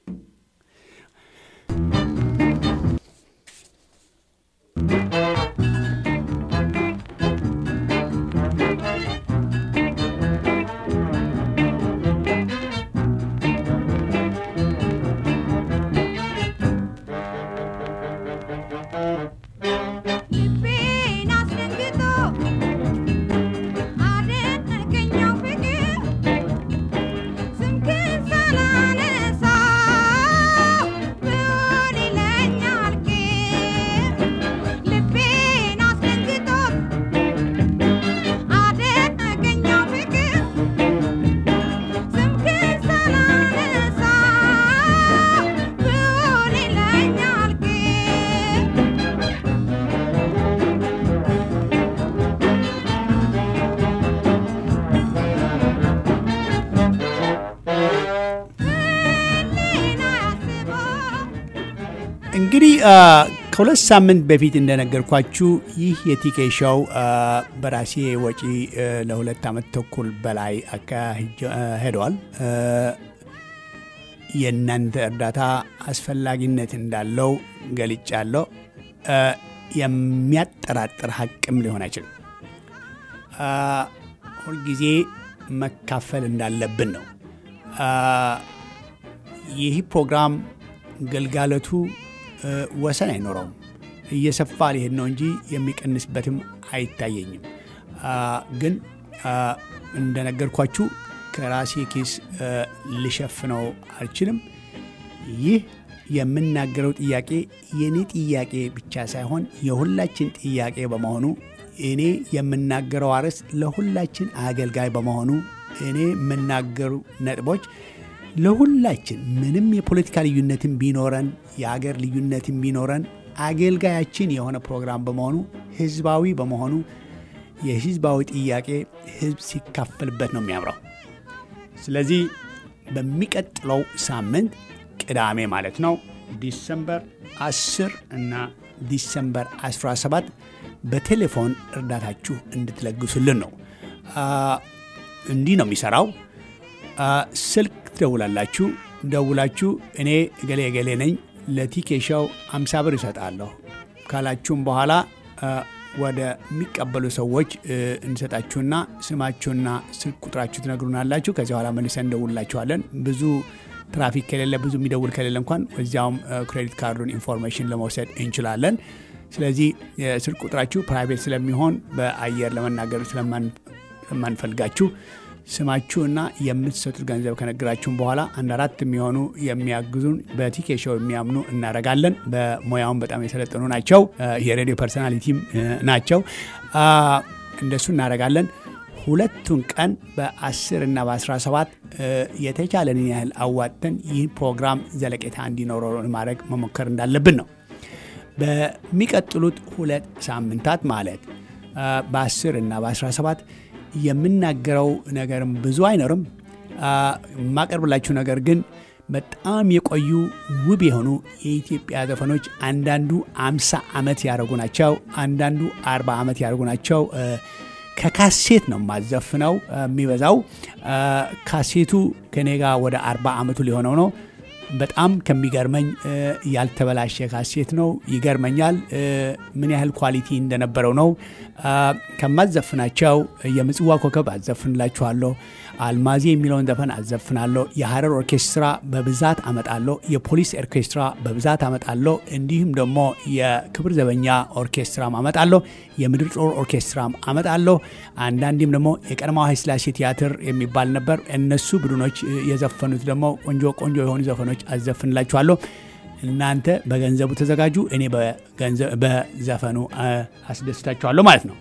እንግዲህ ከሁለት ሳምንት በፊት እንደነገርኳችሁ ይህ የቲኬ ሾው በራሴ ወጪ ለሁለት ዓመት ተኩል በላይ ሄደዋል። የእናንተ እርዳታ አስፈላጊነት እንዳለው ገልጫለሁ። የሚያጠራጥር ሀቅም ሊሆን አይችልም። ሁልጊዜ መካፈል እንዳለብን ነው። ይህ ፕሮግራም ግልጋሎቱ ወሰን አይኖረውም። እየሰፋ ሊሄድ ነው እንጂ የሚቀንስበትም አይታየኝም። ግን እንደነገርኳችሁ ከራሴ ኪስ ልሸፍነው አልችልም። ይህ የምናገረው ጥያቄ የእኔ ጥያቄ ብቻ ሳይሆን የሁላችን ጥያቄ በመሆኑ እኔ የምናገረው አርዕስት ለሁላችን አገልጋይ በመሆኑ እኔ የምናገሩ ነጥቦች ለሁላችን ምንም የፖለቲካ ልዩነትን ቢኖረን የአገር ልዩነትን ቢኖረን አገልጋያችን የሆነ ፕሮግራም በመሆኑ ህዝባዊ በመሆኑ የህዝባዊ ጥያቄ ህዝብ ሲካፈልበት ነው የሚያምረው። ስለዚህ በሚቀጥለው ሳምንት ቅዳሜ ማለት ነው ዲሰምበር 10 እና ዲሰምበር 17 በቴሌፎን እርዳታችሁ እንድትለግሱልን ነው። እንዲህ ነው የሚሰራው። ስልክ ትደውላላችሁ። ደውላችሁ እኔ እገሌ እገሌ ነኝ ለቲኬሻው አምሳ ብር ይሰጣለሁ ካላችሁም በኋላ ወደሚቀበሉ ሰዎች እንሰጣችሁና ስማችሁና ስልክ ቁጥራችሁ ትነግሩናላችሁ። ከዚህ በኋላ መልሰን እንደውላችኋለን። ብዙ ትራፊክ ከሌለ ብዙ የሚደውል ከሌለ እንኳን እዚያውም ክሬዲት ካርዱን ኢንፎርሜሽን ለመውሰድ እንችላለን። ስለዚህ የስልክ ቁጥራችሁ ፕራይቬት ስለሚሆን በአየር ለመናገር ስለማንፈልጋችሁ ስማችሁና የምትሰጡት ገንዘብ ከነገራችሁም በኋላ አንድ አራት የሚሆኑ የሚያግዙን በቲኬሾው የሚያምኑ እናደርጋለን። በሙያውን በጣም የሰለጠኑ ናቸው። የሬዲዮ ፐርሶናሊቲም ናቸው። እንደሱ እናደርጋለን። ሁለቱን ቀን በ10 እና በ17 የተቻለንን ያህል አዋጥተን ይህ ፕሮግራም ዘለቄታ እንዲኖረው ማድረግ መሞከር እንዳለብን ነው። በሚቀጥሉት ሁለት ሳምንታት ማለት በ10 እና በ17 የምናገረው ነገርም ብዙ አይኖርም። የማቀርብላችሁ ነገር ግን በጣም የቆዩ ውብ የሆኑ የኢትዮጵያ ዘፈኖች አንዳንዱ አምሳ ዓመት ያደረጉ ናቸው። አንዳንዱ አርባ ዓመት ያደረጉ ናቸው። ከካሴት ነው የማዘፍነው የሚበዛው። ካሴቱ ከኔ ጋር ወደ አርባ ዓመቱ ሊሆነው ነው። በጣም ከሚገርመኝ ያልተበላሸ ካሴት ነው። ይገርመኛል ምን ያህል ኳሊቲ እንደነበረው ነው። ከማዘፍናቸው የምጽዋ ኮከብ አዘፍንላችኋለሁ። አልማዜ የሚለውን ዘፈን አዘፍናለሁ። የሀረር ኦርኬስትራ በብዛት አመጣለሁ። የፖሊስ ኦርኬስትራ በብዛት አመጣለሁ። እንዲሁም ደግሞ የክብር ዘበኛ ኦርኬስትራም አመጣለሁ። የምድር ጦር ኦርኬስትራም አመጣለሁ። አንዳንዴም ደግሞ የቀድሞው ኃይለሥላሴ ቲያትር የሚባል ነበር። እነሱ ቡድኖች የዘፈኑት ደግሞ ቆንጆ ቆንጆ የሆኑ ዘፈኖች አዘፍንላችኋለሁ። እናንተ በገንዘቡ ተዘጋጁ፣ እኔ በዘፈኑ አስደስታችኋለሁ ማለት ነው።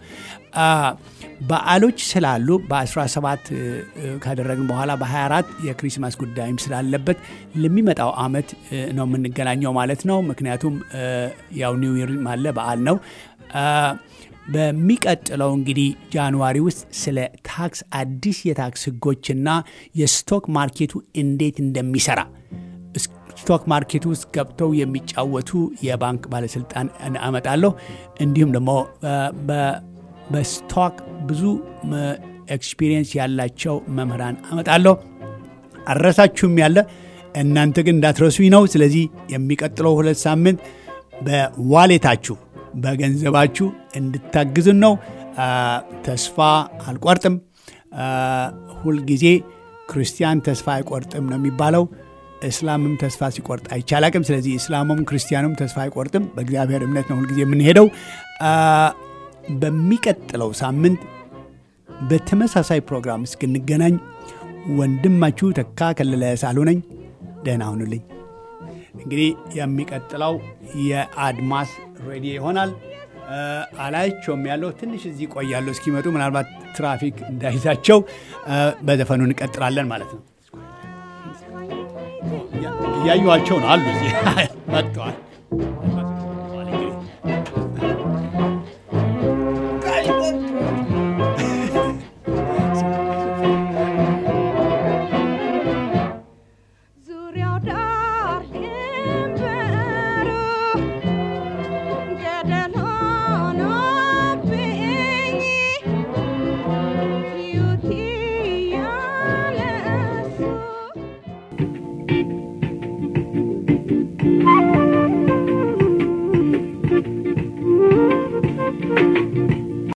በዓሎች ስላሉ በ17 ካደረግን በኋላ በ24 የክሪስማስ ጉዳይም ስላለበት ለሚመጣው ዓመት ነው የምንገናኘው ማለት ነው። ምክንያቱም ያው ኒው ይር አለ በዓል ነው። በሚቀጥለው እንግዲህ ጃንዋሪ ውስጥ ስለ ታክስ አዲስ የታክስ ሕጎችና የስቶክ ማርኬቱ እንዴት እንደሚሰራ ስቶክ ማርኬት ውስጥ ገብተው የሚጫወቱ የባንክ ባለስልጣን አመጣለሁ። እንዲሁም ደግሞ በስቶክ ብዙ ኤክስፒሪየንስ ያላቸው መምህራን አመጣለሁ። አረሳችሁም ያለ እናንተ ግን እንዳትረሱኝ ነው። ስለዚህ የሚቀጥለው ሁለት ሳምንት በዋሌታችሁ በገንዘባችሁ እንድታግዙን ነው። ተስፋ አልቆርጥም። ሁልጊዜ ክርስቲያን ተስፋ አይቆርጥም ነው የሚባለው። እስላምም ተስፋ ሲቆርጥ አይቻላቅም። ስለዚህ እስላሙም ክርስቲያኑም ተስፋ አይቆርጥም። በእግዚአብሔር እምነት ነው ሁልጊዜ የምንሄደው። በሚቀጥለው ሳምንት በተመሳሳይ ፕሮግራም እስክንገናኝ ወንድማችሁ ተካ ከለለ ሳሉ ነኝ። ደህና ሁኑልኝ። እንግዲህ የሚቀጥለው የአድማስ ሬዲዮ ይሆናል። አላያቸውም ያለው ትንሽ እዚህ ቆያለሁ እስኪመጡ ምናልባት ትራፊክ እንዳይዛቸው በዘፈኑ እንቀጥላለን ማለት ነው። እያዩዋቸው ነው አሉ እዚህ መጥተዋል።